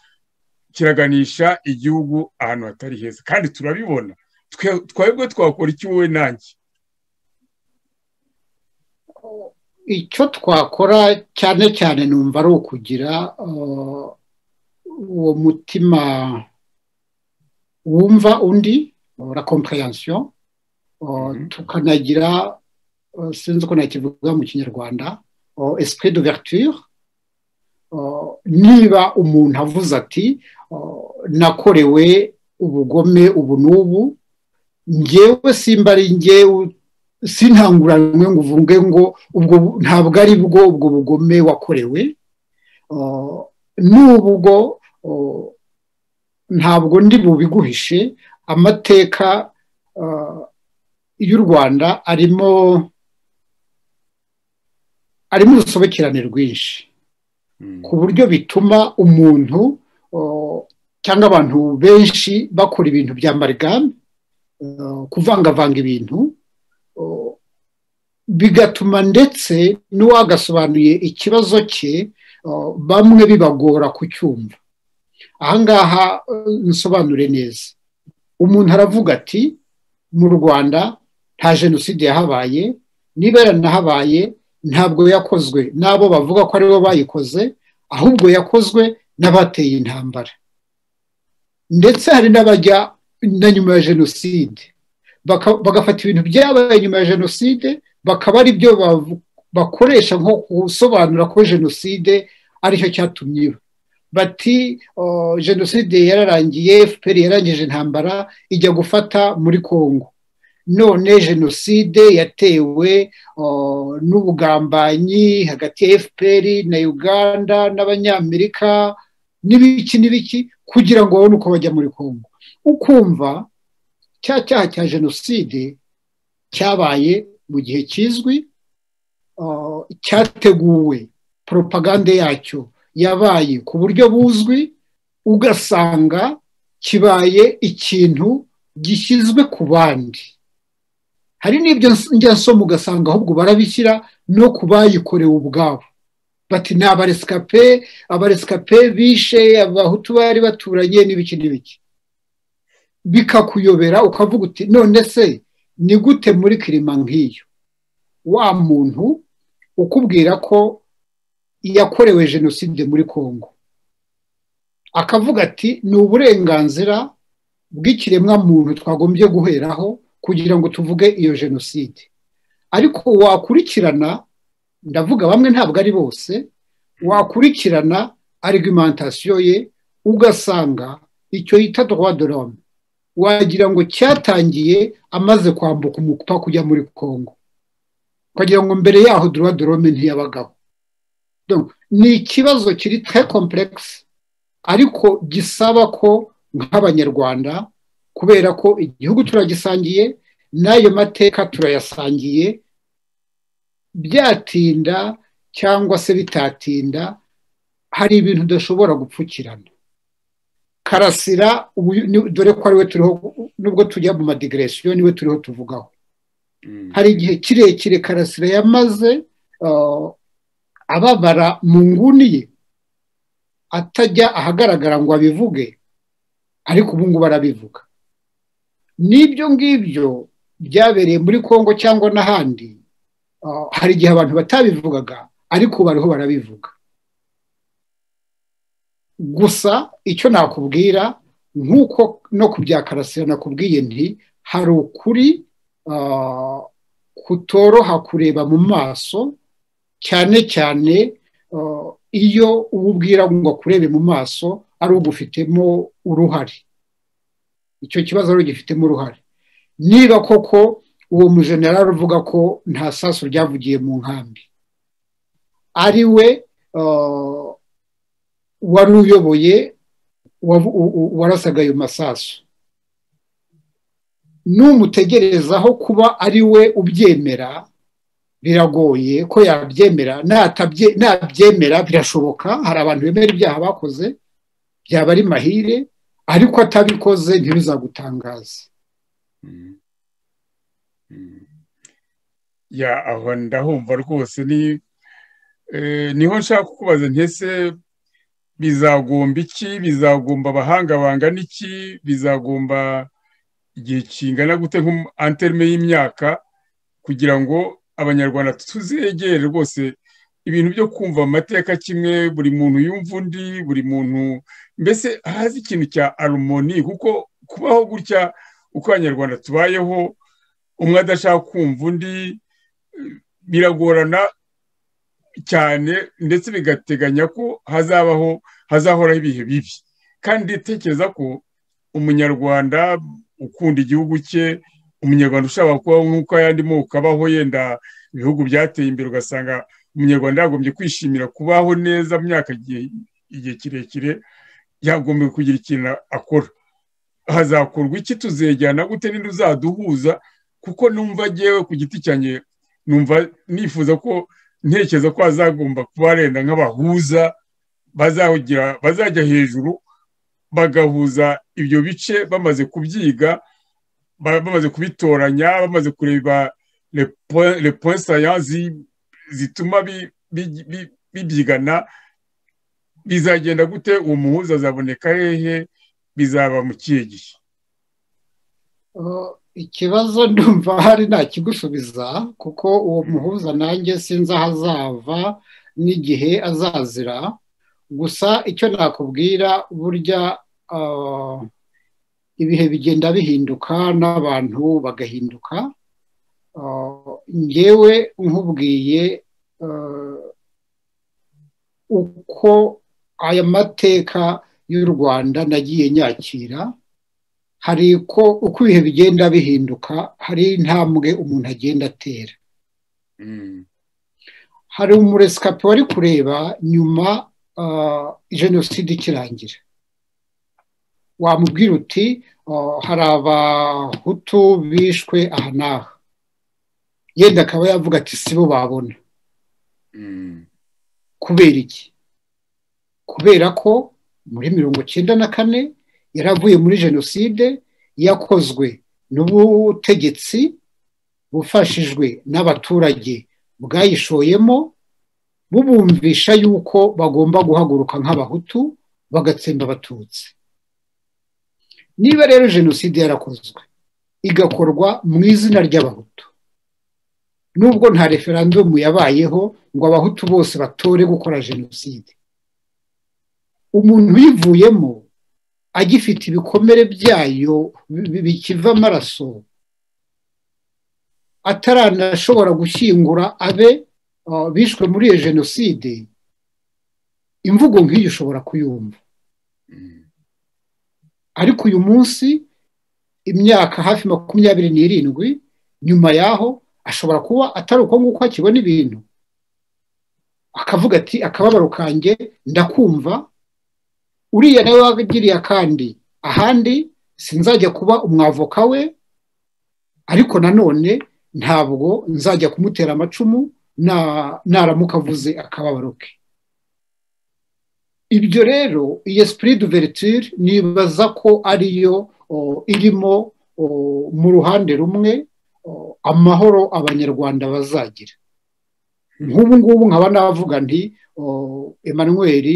kiraganisha igihugu ahantu hatari heza kandi turabibona twebwe twakora iki wowe nanjye icyo twakora cyane cyane numva ari ukugira uwo mutima wumva undi la kompureyansiyo tukanagira sinzi uko nakivuga mu kinyarwanda esprit d'ouverture niba umuntu avuze ati nakorewe ubugome ubu n'ubu ngewe simba ari ngewe sintanguranwe ngo uvuge ngo ubwo ntabwo ari bwo ubwo bugome wakorewe n'ubwo ntabwo ndi bubiguhishe amateka y'u rwanda arimo arimo urusobekerane rwinshi ku buryo bituma umuntu cyangwa abantu benshi bakora ibintu bya marigame kuvangavanga ibintu bigatuma ndetse n'uwagasobanuye ikibazo cye bamwe bibagora kucyumva ahangaha nsobanure neza umuntu aravuga ati mu rwanda nta jenoside yahabaye niba yaranahabaye ntabwo yakozwe n'abo bavuga ko aribo bayikoze ahubwo yakozwe n'abateye intambara ndetse hari n'abajya na nyuma ya jenoside bagafata ibintu byabaye nyuma ya jenoside bakaba ari byo bakoresha nko gusobanura ko jenoside aricyo cyatumye bati jenoside yararangiye fpr yarangije intambara ijya gufata muri congo none jenoside yatewe n'ubugambanyi hagati ya fpr na uganda n'abanyamerika n'ibiki n'ibiki kugira ngo babone uko bajya muri congo ukumva cya cyaha cya jenoside cyabaye mu gihe kizwi cyateguwe poropagande yacyo yabaye ku buryo buzwi ugasanga kibaye ikintu gishyizwe ku bandi hari n'ibyo ngeso ugasanga ahubwo barabishyira no ku bayikorewe ubwabo bati ni abaresikape abaresikape bishe abahutu bari baturanye n'ibiki n'ibiki bikakuyobera ukavuga uti none se ni gute muri kirima nk'iyo wa muntu ukubwira ko yakorewe jenoside muri congo akavuga ati ni uburenganzira bw'ikiremwamuntu twagombye guheraho kugira ngo tuvuge iyo jenoside ariko wakurikirana ndavuga bamwe ntabwo ari bose wakurikirana argumentation ye ugasanga icyo yita droit wagira ngo cyatangiye amaze kwambuka umupaka kujya muri congo ukagira ngo mbere yaho droit de l'homme ntiyabagaho ni ikibazo kiri très complexe ariko gisaba ko nk'abanyarwanda kubera ko igihugu turagisangiye n'ayo mateka turayasangiye byatinda cyangwa se bitatinda hari ibintu udashobora gupfukirana karasira dore ko ariwe turiho nubwo tujya mu madigresiyo niwe turiho tuvugaho hari igihe kirekire karasira yamaze ababara mu nguni ye atajya ahagaragara ngo abivuge ariko ubu ngubu arabivuga n'ibyo ngibyo byabereye muri congo cyangwa n'ahandi hari igihe abantu batabivugaga ariko bariho barabivuga gusa icyo nakubwira nk'uko no ku bya karasira nakubwiye nti hari ukuri kutoroha kureba mu maso cyane cyane iyo uwubwira ngo akurebe mu maso ari ugufitemo uruhare icyo kibazo ari ugifitemo uruhare niba koko uwo mujenerali uvuga ko nta saso ryavugiye mu nkambi ari we wari uyoboye warasaga ayo masaso n'umutegerezaho kuba ari we ubyemera biragoye ko yabyemera ntabyemera birashoboka hari abantu bemera ibyaha bakoze byaba ari mahire ariko atabikoze ntibizagutangaza ya aho ndahumva rwose niho nshaka kukubaza ntese bizagomba iki bizagomba abahanga bangana iki bizagomba igihe kingana gute nk'anterime y'imyaka kugira ngo abanyarwanda tuzegere rwose ibintu byo kumva amateka kimwe buri muntu yumva undi buri muntu mbese hazi ikintu cya arumoni kuko kubaho gutya uko abanyarwanda tubayeho umwe adashaka kumva undi biragorana cyane ndetse bigateganya ko hazabaho hazahoraho ibihe bibi kandi tekereza ko umunyarwanda ukunda igihugu cye umunyarwanda ushaka kubaho nk'uko ayandi moko abaho yenda ibihugu byateye imbere ugasanga umunyarwanda yagombye kwishimira kubaho neza mu myaka igihe kirekire yagombye kugira ikintu akora hazakorwa iki tuzejyana gute n'indi uzaduhuza kuko numva agewe ku giti cyanjye numva nifuza ko ntekereza ko hazagomba kuba harenda nk'abahuza bazajya hejuru bagahuza ibyo bice bamaze kubyiga bamaze kubitoranya bamaze kureba repoinsayan zituma bibyigana bizagenda gute uwo muhuza azaboneka hehe bizaba mu kihe gihe ikibazo ndumva hari ntakigusubiza kuko uwo muhuza nanjye sinzi aho azava n'igihe azazira gusa icyo nakubwira burya ibihe bigenda bihinduka n'abantu bagahinduka ngewe nkubwiye uko aya mateka y'u rwanda nagiye nyakira hari ko uko ibihe bigenda bihinduka hari intambwe umuntu agenda atera hari umuresikapi wari kureba nyuma jenoside ikirangira wamubwira uti hari abahutu bishwe aha n'aha yenda akaba yavuga ati si bo babona kubera iki kubera ko muri mirongo icyenda na kane yaravuye muri jenoside yakozwe n'ubutegetsi bufashijwe n'abaturage bwayishoyemo bubumvisha yuko bagomba guhaguruka nk'abahutu bagatsemba abatutsi niba rero jenoside yarakozwe igakorwa mu izina ry'abahutu nubwo nta referandumu yabayeho ngo abahutu bose batore gukora jenoside umuntu uyivuyemo agifite ibikomere byayo bikiva amaraso ataranashobora gushyingura abe bishwe muri iyo jenoside imvugo nk'iyo ushobora kuyumva ariko uyu munsi imyaka hafi makumyabiri n'irindwi nyuma y'aho ashobora kuba atari uko nguko akibona ibintu akavuga ati akababaro kanjye ndakumva uriya nawe wagiriye akandi ahandi sinzajya kuba umwavoka we ariko nanone ntabwo nzajya kumutera amacumu naramuka avuze akababaro ke ibyo rero iyi esprit d'ouverture nibaza ko ariyo irimo mu ruhande rumwe amahoro abanyarwanda bazagira nk'ubu ngubu nkaba navuga nti Emmanuel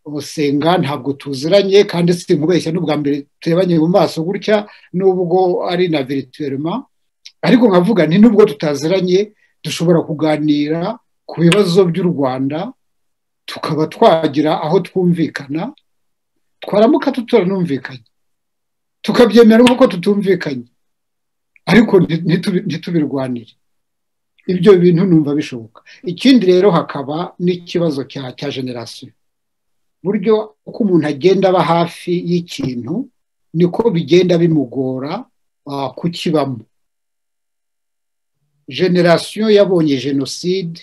usenga ntabwo tuziranye kandi si nkubeshya n'ubwa mbere turebanye mu maso gutya n'ubwo ari na virituwelima ariko nkavuga nti n'ubwo tutaziranye dushobora kuganira ku bibazo by'u rwanda tukaba twagira aho twumvikana twaramuka tutaranumvikanye tukabyemera nk'uko tutumvikanye ariko ntitubirwanire ibyo bintu numva bishoboka ikindi rero hakaba n'ikibazo cya generasiyo buryo uko umuntu agenda aba hafi y'ikintu niko bigenda bimugora kukibamo generasiyo yabonye jenoside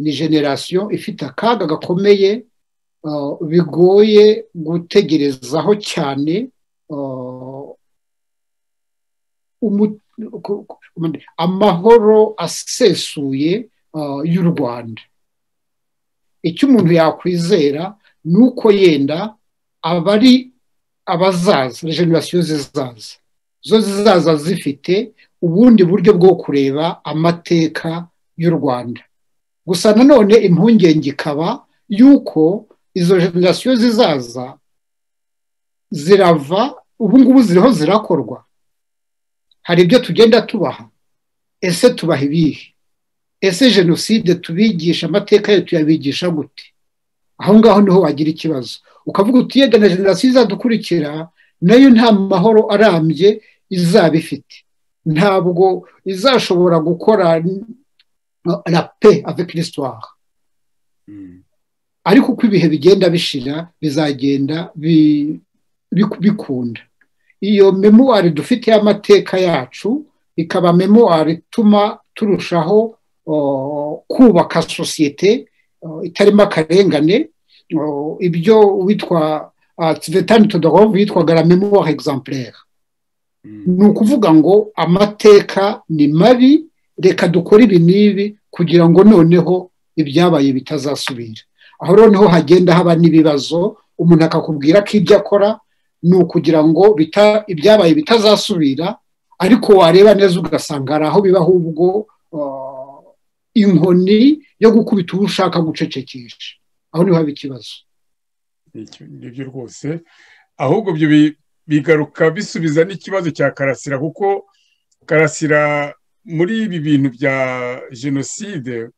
ni generasiyo ifite akaga gakomeye bigoye gutegerezaho cyane amahoro asesuye y'u rwanda icyo umuntu yakwizera ni uko yenda abari abazaza generasiyo zizaza zo zizaza zifite ubundi buryo bwo kureba amateka y'u rwanda gusa nanone impungenge ikaba y'uko izo generasiyo zizaza zirava ubu ngubu ziriho zirakorwa hari ibyo tugenda tubaha ese tubaha ibihe ese jenoside tubigisha amateka yayo tuyabigisha gute aho ngaho niho wagira ikibazo ukavuga uti yega na generasiyo izadukurikira nayo nta mahoro arambye izaba ifite ntabwo izashobora gukora la pe avec l'histoire ariko uko ibihe bigenda bishira bizagenda bikunda iyo memuwari dufite y'amateka yacu ikaba memuwari ituma turushaho kubaka sosiyete itarimo akarengane ibyo witwa tsivetani tudahomvu yitwaga la memuwari egizamplere ni ukuvuga ngo amateka ni mabi reka dukore ibi n'ibi kugira ngo noneho ibyabaye bitazasubira aho noneho hagenda haba n'ibibazo umuntu akakubwira ko ibyo akora ni ukugira ngo ibyabaye bitazasubira ariko wareba neza ugasanga hari aho biba ahubwo inkoni yo gukubita uwo ushaka gucecekesha aho niho haba ikibazo nibyo rwose ahubwo ibyo bigaruka bisubiza n'ikibazo cya karasira kuko karasira muri ibi bintu bya jenoside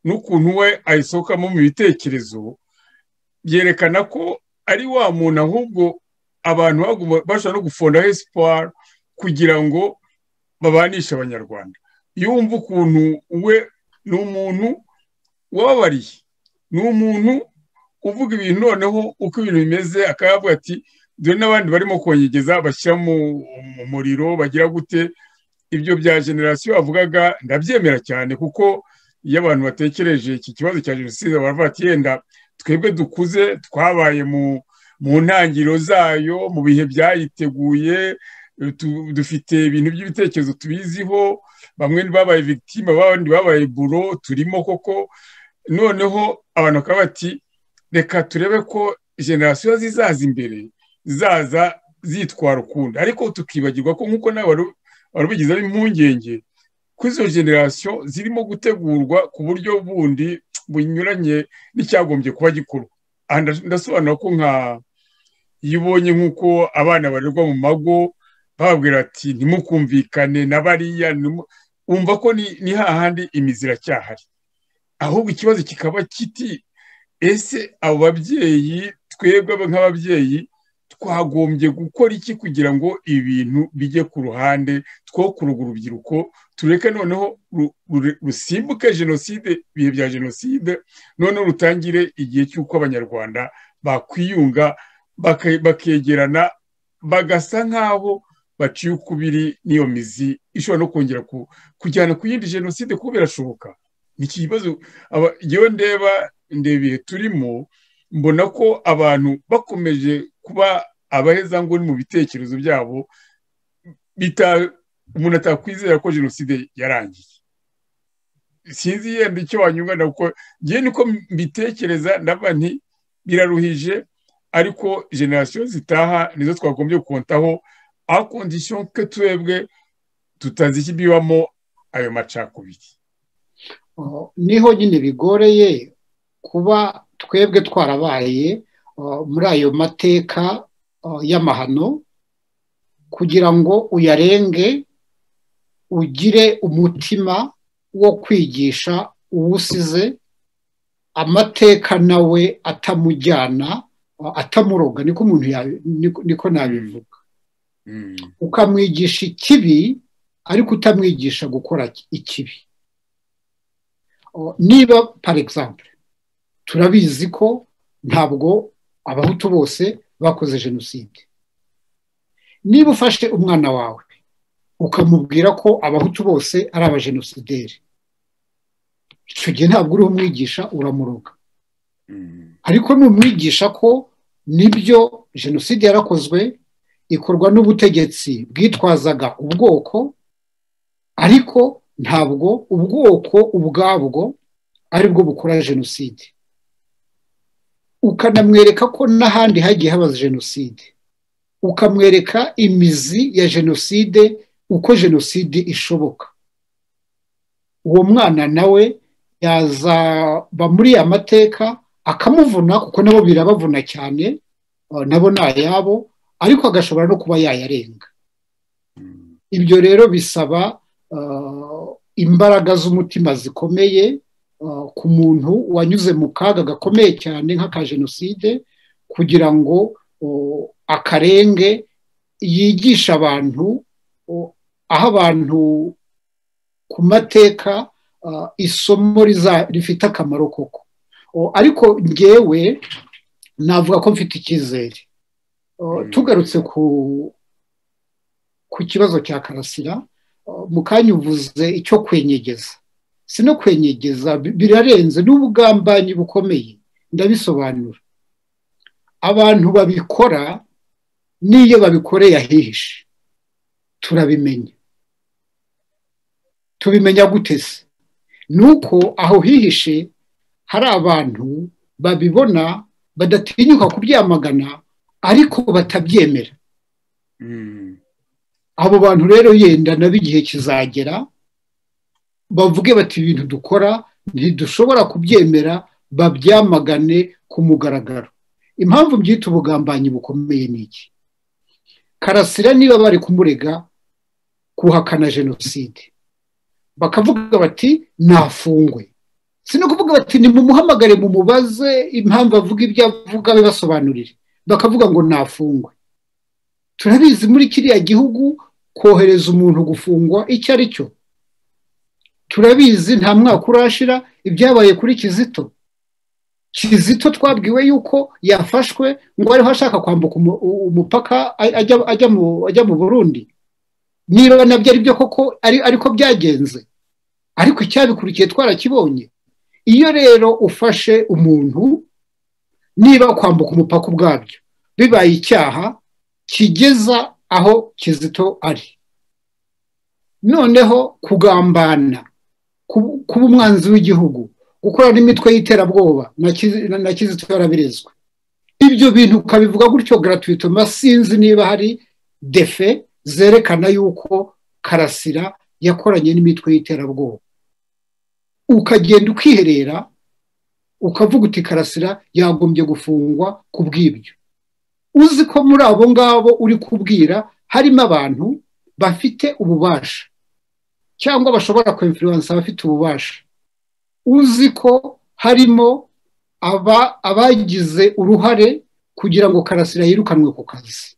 n'ukuntu we ayisohokamo mu bitekerezo byerekana ko ari wa muntu ahubwo abantu bashobora no gufondaho esipari kugira ngo babanishe abanyarwanda iyo wumva ukuntu we ni umuntu wababariye ni umuntu uvuga ibintu noneho uko ibintu bimeze akayavuga ati dore n'abandi barimo kongegeza bashyira mu muriro bagira gute ibyo bya generasiyo avugaga ndabyemera cyane kuko iyo abantu batekereje iki kibazo cya jenoside baravuga ati yenda twebwe dukuze twabaye mu mu ntangiriro zayo mu bihe byayiteguye dufite ibintu by'ibitekerezo tubiziho bamwe babaye victime abandi babaye buro turimo koko noneho abantu bakaba bati reka turebe ko generasiyo zizaza imbere zizaza zitwara ukundi ariko tukibagirwa ko nk'uko nawe wari ubigizemo impungenge ko izo generasiyo zirimo gutegurwa ku buryo bundi bunyuranye n'icyagombye kuba gikorwa ndasobanura ko nka iyo ubonye nk'uko abana barerwa mu mago babwira ati ntimukumvikane na bariya wumva ko ni hahandi imizi iracyahari ahubwo ikibazo kikaba kiti ese abo babyeyi twebwe nk'ababyeyi twagombye gukora iki kugira ngo ibintu bijye ku ruhande two kuruga urubyiruko tureke noneho rusimbuke jenoside ibihe bya jenoside noneho rutangire igihe cy'uko abanyarwanda bakwiyunga bakegerana bagasa nk'aho baciye ukubiri n'iyo mizi ishobora no kongera kujyana ku yindi jenoside kuko birashoboka ni ikibazo yewe ndeba ndeba ibihe turimo mbona ko abantu bakomeje kuba abaheza ngo ni mu bitekerezo byabo umuntu atakwizera ko jenoside yarangiye sinzi yenda icyo wanyungana kuko ngewe niko mbitekereza ndaba nti biraruhije ariko generasiyo zitaha nizo twagombye kontaho a kondisiyo ko twebwe tutazi ikibibamo ayo macakubiri niho nyine bigoreye kuba twebwe twarabaye muri ayo mateka y'amahano kugira ngo uyarenge ugire umutima wo kwigisha uwusize amateka nawe atamujyana atamuroga niko umuntu niko nabivuga ukamwigisha ikibi ariko utamwigisha gukora ikibi niba pari egisambure turabizi ko ntabwo abahutu bose bakoze jenoside niba ufashe umwana wawe ukamubwira ko abahutu bose ari abajenosideri icyo gihe ntabwo uriho umwigisha uramuroga ariko numwigisha ko nibyo jenoside yarakozwe ikorwa n'ubutegetsi bwitwazaga ubwoko ariko ntabwo ubwoko ubwabwo aribwo bukora jenoside ukanamwereka ko n'ahandi hagiye haba jenoside ukamwereka imizi ya jenoside uko jenoside ishoboka uwo mwana nawe yazaba muri amateka akamuvuna kuko nabo birabavuna cyane nabo ni ayabo ariko agashobora no kuba yayarenga ibyo rero bisaba imbaraga z'umutima zikomeye ku muntu wanyuze mu kaga gakomeye cyane nk'aka jenoside kugira ngo akarenge yigishe abantu aho abantu ku mateka isomo rifite akamaro koko ariko ngewe navuga ko mfite icyizere tugarutse ku kibazo cya karasira mu kanya uvuze icyo kwenyegeza si no kwenyegeza birarenze n'ubugambanyi bukomeye ndabisobanura abantu babikora n'iyo babikoreye ahihishe turabimenya tubimenya guteze ni uko aho hihishe hari abantu babibona badatinyuka kubyamagana ariko batabyemera abo bantu rero yenda nabo igihe kizagera bavuge bati ibintu dukora ntidushobora kubyemera babyamagane ku mugaragaro impamvu mbyita ubugambanyi bukomeye ni iki karasira niba bari kumurega kuhakana jenoside bakavuga bati ntafungwe si no kuvuga bati nimumuhamagare mumubaze impamvu avuga ibyo avuga be basobanurire bakavuga ngo ntafungwe turabizi muri kiriya gihugu kohereza umuntu gufungwa icyo ari cyo turabizi nta mwaka urashira ibyabaye kuri kizito kizito twabwiwe yuko yafashwe ngo ariho ashaka kwambuka umupaka ajya mu burundi niba nabyo ari byo koko ariko byagenze ariko icyabikurikiye twarakibonye iyo rero ufashe umuntu niba kwambuka umupaka ubwabyo bibaye icyaha kigeza aho kizito ari noneho kugambana kuba umwanzi w'igihugu gukorana n'imitwe y'iterabwoba na kizito yarabirezwe ibyo bintu ukabivuga gutyo garaturitoma sinzi niba hari defe zerekana yuko karasira yakoranye n'imitwe y'iterabwoba ukagenda ukiherera ukavuga uti karasira yagombye gufungwa ku bw'ibyo uzi ko muri abo ngabo uri kubwira harimo abantu bafite ububasha cyangwa bashobora kwemfuransa abafite ububasha uzi ko harimo abagize uruhare kugira ngo karasira yirukanwe ku kazi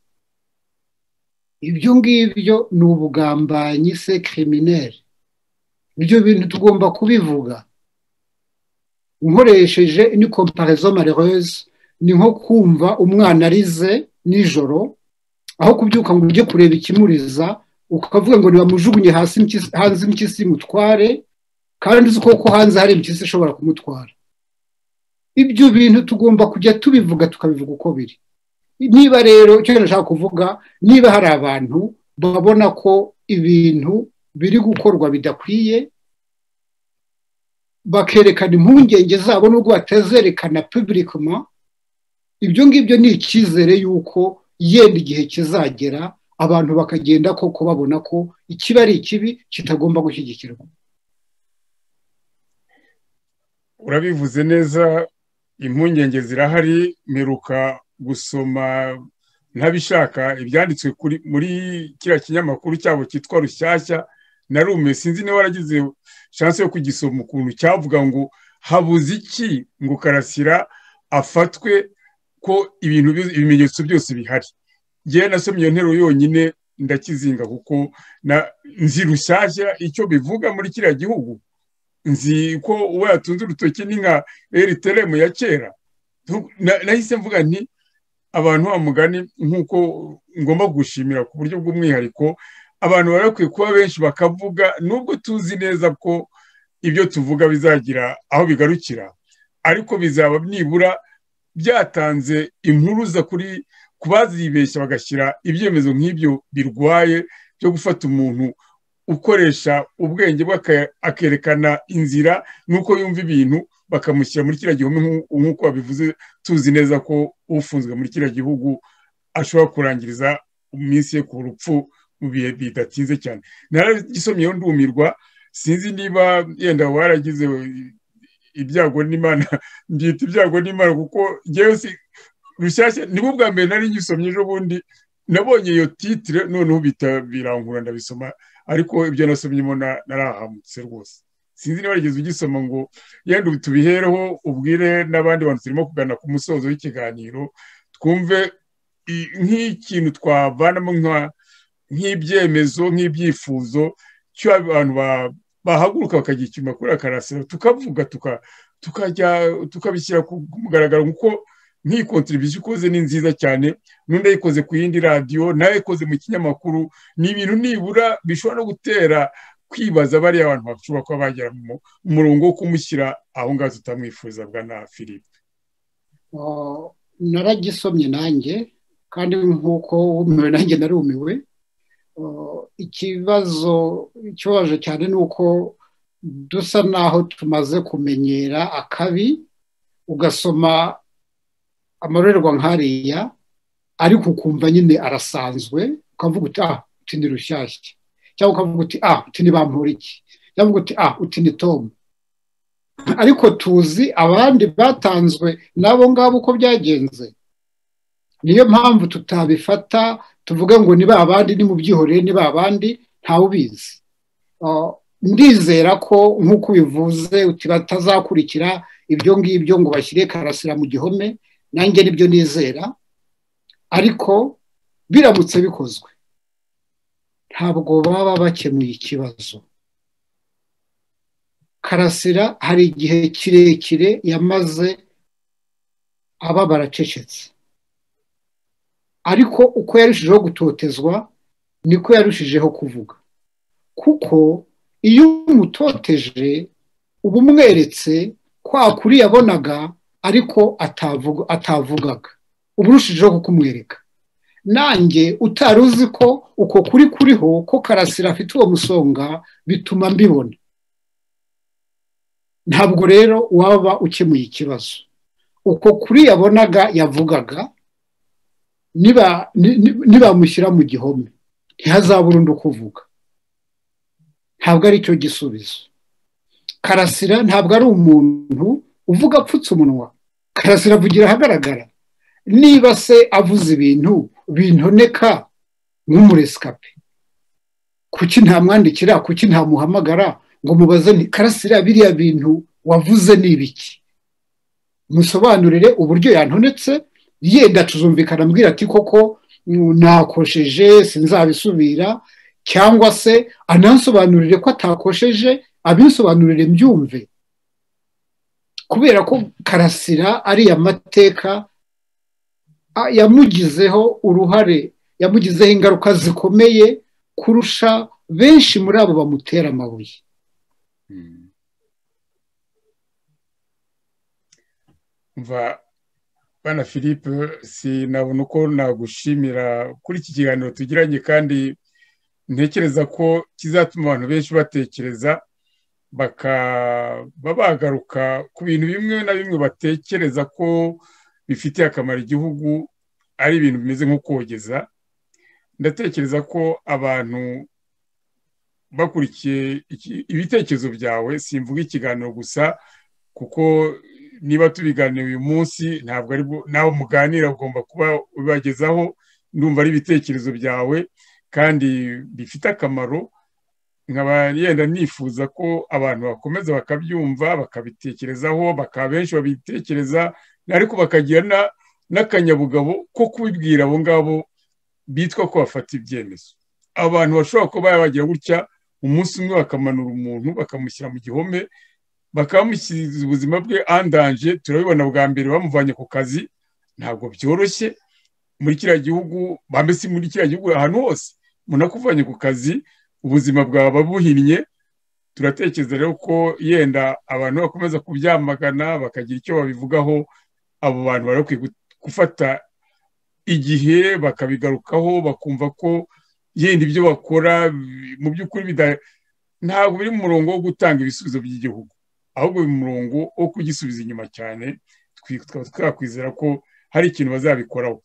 ibyo ngibyo ni ubugambanyi se kirimineri ibyo bintu tugomba kubivuga nkoresheje ni komparezo malerose ni nko kumva umwana arize nijoro aho kubyuka ngo ujye kureba ikimuriza ukavuga ngo ntibamujugunye hanze impyisi imutware kandi uzi ko hanze hari impyisi ishobora kumutwara ibyo bintu tugomba kujya tubivuga tukabivuga uko biri niba rero icyo nashaka kuvuga niba hari abantu babona ko ibintu biri gukorwa bidakwiye bakerekana impungenge zabo n'ubwo batazerekana pibirikoma ibyo ngibyo ni icyizere y'uko yenda igihe kizagera abantu bakagenda koko babona ko ikiba ari ikibi kitagomba gushyigikirwa urabivuze neza impungenge zirahari mperuka gusoma ntabishaka ibyanditswe muri kiriya kinyamakuru cyabo cyitwa rushyashya na rume sinzi niba waragize shansi yo kugisoma ukuntu cyavuga ngo habuze iki ngo karasira afatwe ko ibintu ibimenyetso byose bihari yewe nasomye iyo nteruro yonyine ndakizinga kuko nzi rushyashya icyo bivuga muri kiriya gihugu nzi ko uwo yatunze urutoki ni nka eriteremu ya kera nahise mvuga nti abantu wa mugani nk'uko ngomba gushimira ku buryo bw'umwihariko abantu bari bakwiye kuba benshi bakavuga nubwo tuzi neza ko ibyo tuvuga bizagira aho bigarukira ariko bizaba nibura byatanze impuruza kuri ku bazibeshya bagashyira ibyemezo nk'ibyo birwaye byo gufata umuntu ukoresha ubwenge akerekana inzira n'uko yumva ibintu bakamushyira muri kiriya gihome nk'uko babivuze tuzi neza ko ufunzwe muri kiriya gihugu ashobora kurangiriza iminsi ye ku rupfu mu bihe bidatinze cyane naragisomyeho ndumirwa sinzi niba yenda waragize ibyago n'imana mbyita ibyago n'imana kuko ngewe rushyashya niba ubwa mbere nari ngisomye ejo bundi nabonye iyo titire noneho birankura ndabisoma ariko ibyo nasomyemo narahamutse rwose sinzi niba warigeze ugisoma ngo yenda tubihereho ubwire n'abandi bantu turimo kugana ku musozo w'ikiganiro twumve nk'ikintu twavanamo nk'ibyemezo nk'ibyifuzo cy'abantu bahaguruka bakagira icyuma kuri akarasiro tukavuga tukajya tukabishyira ku mugaragaro nk'uko nk'iyi kontribusiyo ikoze ni nziza cyane n'undi ayikoze ku yindi radiyo nawe ikoze mu kinyamakuru ni ibintu nibura bishobora no gutera kwibaza bariya abantu bashobora kuba bagera mu murongo wo kumushyira aho ngaho tutamwifuza bwa na philippe naragisomye nanjye kandi nk'uko wumiwe nanjye narumiwe ikibazo ikibabaje cyane ni uko dusa naho tumaze kumenyera akabi ugasoma amarorerwa nk'ariya ariko ukumva nyine arasanzwe ukavuga uti ah uti ni rushyashya cyangwa ukavuga uti ah uti ni bampuriki cyangwa uti ah uti ni tomu ariko tuzi abandi batanzwe n'abo ngabo uko byagenze niyo mpamvu tutabifata tuvuga ngo ni ba bandi ni mu byihorere ni ba bandi ntawe ubizi ndizera ko nk'uko ubivuze uti batazakurikira ibyo ngibyo ngo bashyire karasira mu gihome nanjye nibyo nizera ariko biramutse bikozwe ntabwo baba bakemuye ikibazo karasira hari igihe kirekire yamaze aba baracecetse ariko uko yarushijeho gutotezwa niko yarushijeho kuvuga kuko iyo umutoteje uba umweretse kwa kuri yabonaga ariko atavugaga uba urushijeho kukumwereka nanjye utari uzi ko uko kuri kuriho ko karasira afite uwo musonga bituma mbibona ntabwo rero waba ukemuye ikibazo uko kuri yabonaga yavugaga nibamushyira mu gihome ntihazabura undi ukuvuga ntabwo ari cyo gisubizo karasira ntabwo ari umuntu uvuga apfutse umunwa karasira avugira ahagaragara niba se avuze ibintu bintoneka nk'umuresikape kuki ntamwandikira kuki ntamuhamagara ngo mubaze ni karasira biriya bintu wavuze ni ibiki musobanurire uburyo yantonetse yenda tuzumvikana ambwira ati koko nakosheje sinzabisubira cyangwa se anansobanurire ko atakosheje abinsobanurire mbyumve kubera ko karasira ariya mateka yamugizeho uruhare yamugizeho ingaruka zikomeye kurusha benshi muri abo bamutera amabuye bana philippe sinabona uko nagushimira kuri iki kiganiro tugiranye kandi ntekereza ko kizatuma abantu benshi batekereza bakaba bagaruka ku bintu bimwe na bimwe batekereza ko bifitiye akamaro igihugu ari ibintu bimeze nko kogeza ndatekereza ko abantu bakurikiye ibitekerezo byawe simvuga ikiganiro gusa kuko niba tubiganira uyu munsi ntabwo ari nawe muganira ugomba kuba ubagezaho ndumva ari ibitekerezo byawe kandi bifite akamaro nkaba yenda nifuza ko abantu bakomeza bakabyumva bakabitekerezaho bakaba benshi babitekereza ariko bakagira n'akanyabugabo ko kubibwira abo ngabo bitwa ko bafata ibyemezo abantu bashobora kuba bagira gutya umunsi umwe bakamanura umuntu bakamushyira mu gihome bakamushyiriza ubuzima bwe andanje turabibona bwa mbere bamuvanye ku kazi ntabwo byoroshye muri kiriya gihugu mbese muri kiriya gihugu ahantu hose umuntu akuvanye ku kazi ubuzima bwaba buhinnye turatekereza rero ko yenda abantu bakomeza kubyamagana bakagira icyo babivugaho abo bantu bari bakwiye gufata igihe bakabigarukaho bakumva ko yenda ibyo bakora mu by'ukuri ntabwo biri mu murongo wo gutanga ibisubizo by'igihugu ahubwo biri mu murongo wo kugisubiza inyuma cyane tukaba twakwizera ko hari ikintu bazabikoraho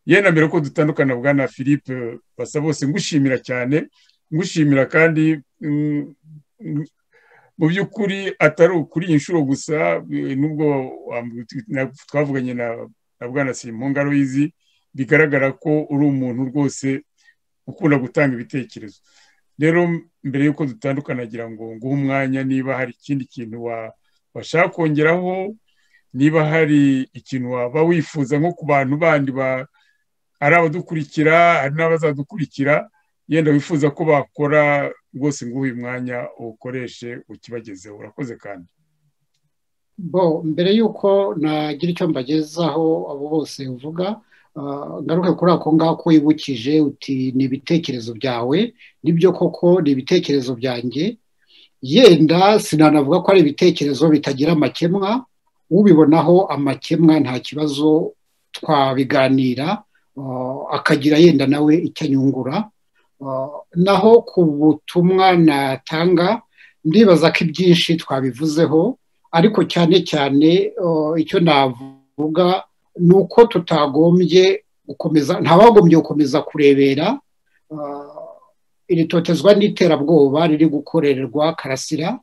yenda mbere ko dutandukana bwa na philippe basa bose ngushimira cyane ngushimira kandi mu by'ukuri atari ukuri iyi nshuro gusa nubwo twavuganye na bwana simungaro yizi bigaragara ko uri umuntu rwose ukunda gutanga ibitekerezo rero mbere y'uko dutandukana agira ngo nguhe umwanya niba hari ikindi kintu washaka kongeraho niba hari ikintu waba wifuza nko ku bantu bandi ari abadukurikira hari n'abazadukurikira yenda wifuza ko bakora rwose nguhe uyu mwanya uwukoreshe ukibagezeho urakoze kandi bo mbere y'uko nagira icyo mbagezaho abo bose uvuga ngaruke kuri ako ngako wibukije uti ni ibitekerezo byawe nibyo koko ni ibitekerezo byanjye yenda sinanavuga ko ari ibitekerezo bitagira amakemwa ubibonaho amakemwa nta kibazo twabiganira akagira yenda nawe icyo anyungura naho ku butumwa natanga ndibaza ko ibyinshi twabivuzeho ariko cyane cyane icyo navuga ni uko tutagombye gukomeza ntabagombye gukomeza kurebera iri totezwa n'iterabwoba riri gukorerwa karasira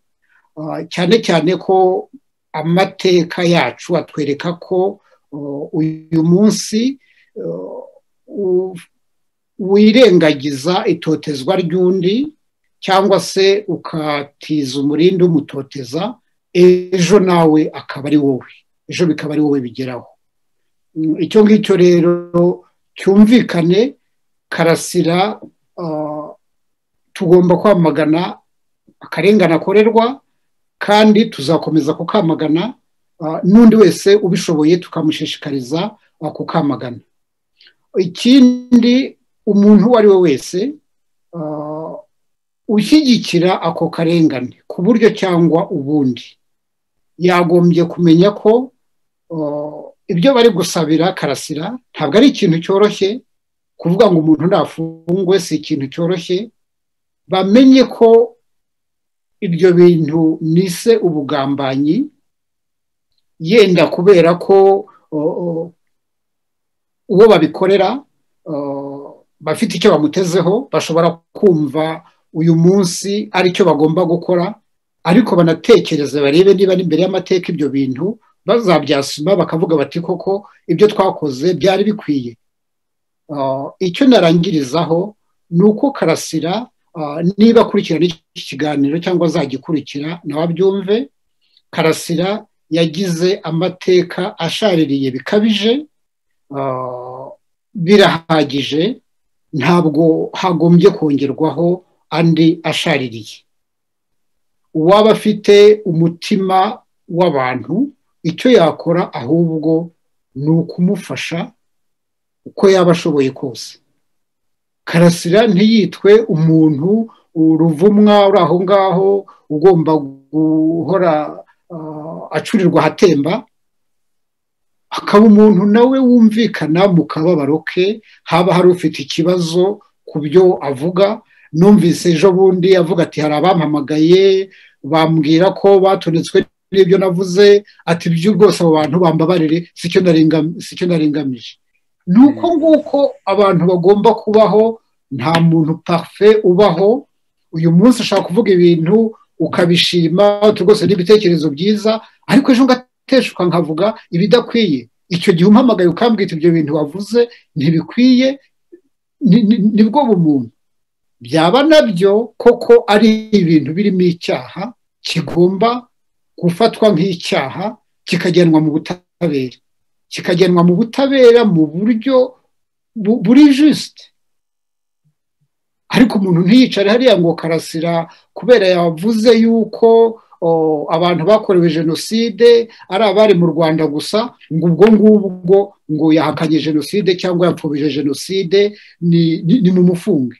cyane cyane ko amateka yacu atwereka ko uyu munsi wirengagiza itotezwa ry'undi cyangwa se ukatiza umurindi umutoteza ejo nawe akaba ari wowe ejo bikaba ari wowe bigeraho icyo ngicyo rero cyumvikane karasira tugomba kwamagana akarengane akorerwa kandi tuzakomeza kukamagana n'undi wese ubishoboye tukamushishikariza kukamagana ikindi umuntu uwo ari we wese ushyigikira ako karengane ku buryo cyangwa ubundi yagombye kumenya ko ibyo bari gusabira karasira ntabwo ari ikintu cyoroshye kuvuga ngo umuntu ntafungwe si ikintu cyoroshye bamenye ko ibyo bintu nise ubugambanyi yenda kubera ko uwo babikorera bafite icyo bamutezeho bashobora kumva uyu munsi ari cyo bagomba gukora ariko banatekereze barebe niba ari imbere y'amateka ibyo bintu bazabyasima bakavuga bati koko ibyo twakoze byari bikwiye icyo narangirizaho ni uko karasira niba akurikirana iki kiganiro cyangwa azagikurikira nawe abyumve karasira yagize amateka ashaririye bikabije birahagije ntabwo hagombye kongerwaho andi ashaririye uwaba afite umutima w'abantu icyo yakora ahubwo ni ukumufasha uko yaba ashoboye kose karasira ntiyitwe umuntu uruvumwa uri aho ngaho ugomba guhora acurirwa ahatemba akaba umuntu nawe wumvikana mu kababaro ke haba hari ufite ikibazo ku byo avuga numvise ejo bundi avuga ati hari abampamagaye bambwira ko batonetswe n'ibyo navuze ati ibyo rwose abo bantu bambabarire si cyo naringamije ni uko nguko abantu bagomba kubaho nta muntu pafe ubaho uyu munsi ushaka kuvuga ibintu ukabishima rwose n'ibitekerezo byiza ariko ejo ngateshuka nkavuga ibidakwiye icyo gihe umpamagaye ukambwita ibyo bintu wavuze ntibikwiye nibwo bumuntu byaba nabyo koko ari ibintu birimo icyaha kigomba gufatwa nk'icyaha kikajyanwa mu butabera kikajyanwa mu butabera mu buryo buri jisite ariko umuntu ntiyicare hariya ngo karasira kubera yavuze yuko abantu bakorewe jenoside ari abari mu rwanda gusa ngo ubwo ngubwo ngo yahakanye jenoside cyangwa yapfubije jenoside ni mu mufunge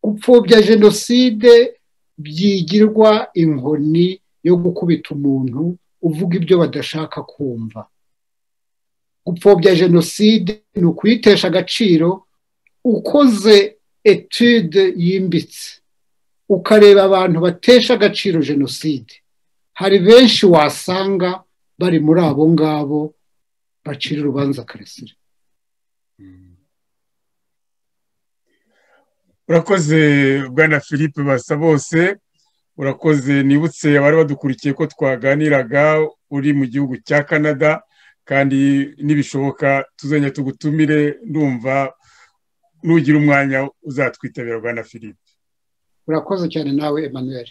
gupfubya jenoside byigirwa inkoni yo gukubita umuntu uvuga ibyo badashaka kumva gupfobya jenoside ni ukuyitesha agaciro ukoze etude yimbitse ukareba abantu batesha agaciro jenoside hari benshi wasanga bari muri abo ngabo bacira urubanza karasira urakoze bwana philippe basa bose urakoze nibutse abari badukurikiye ko twaganiraga uri mu gihugu cya canada kandi nibishoboka tuzajya tugutumire ndumva nugira umwanya uzatwitabira bwana philippe urakoze cyane nawe emmanuel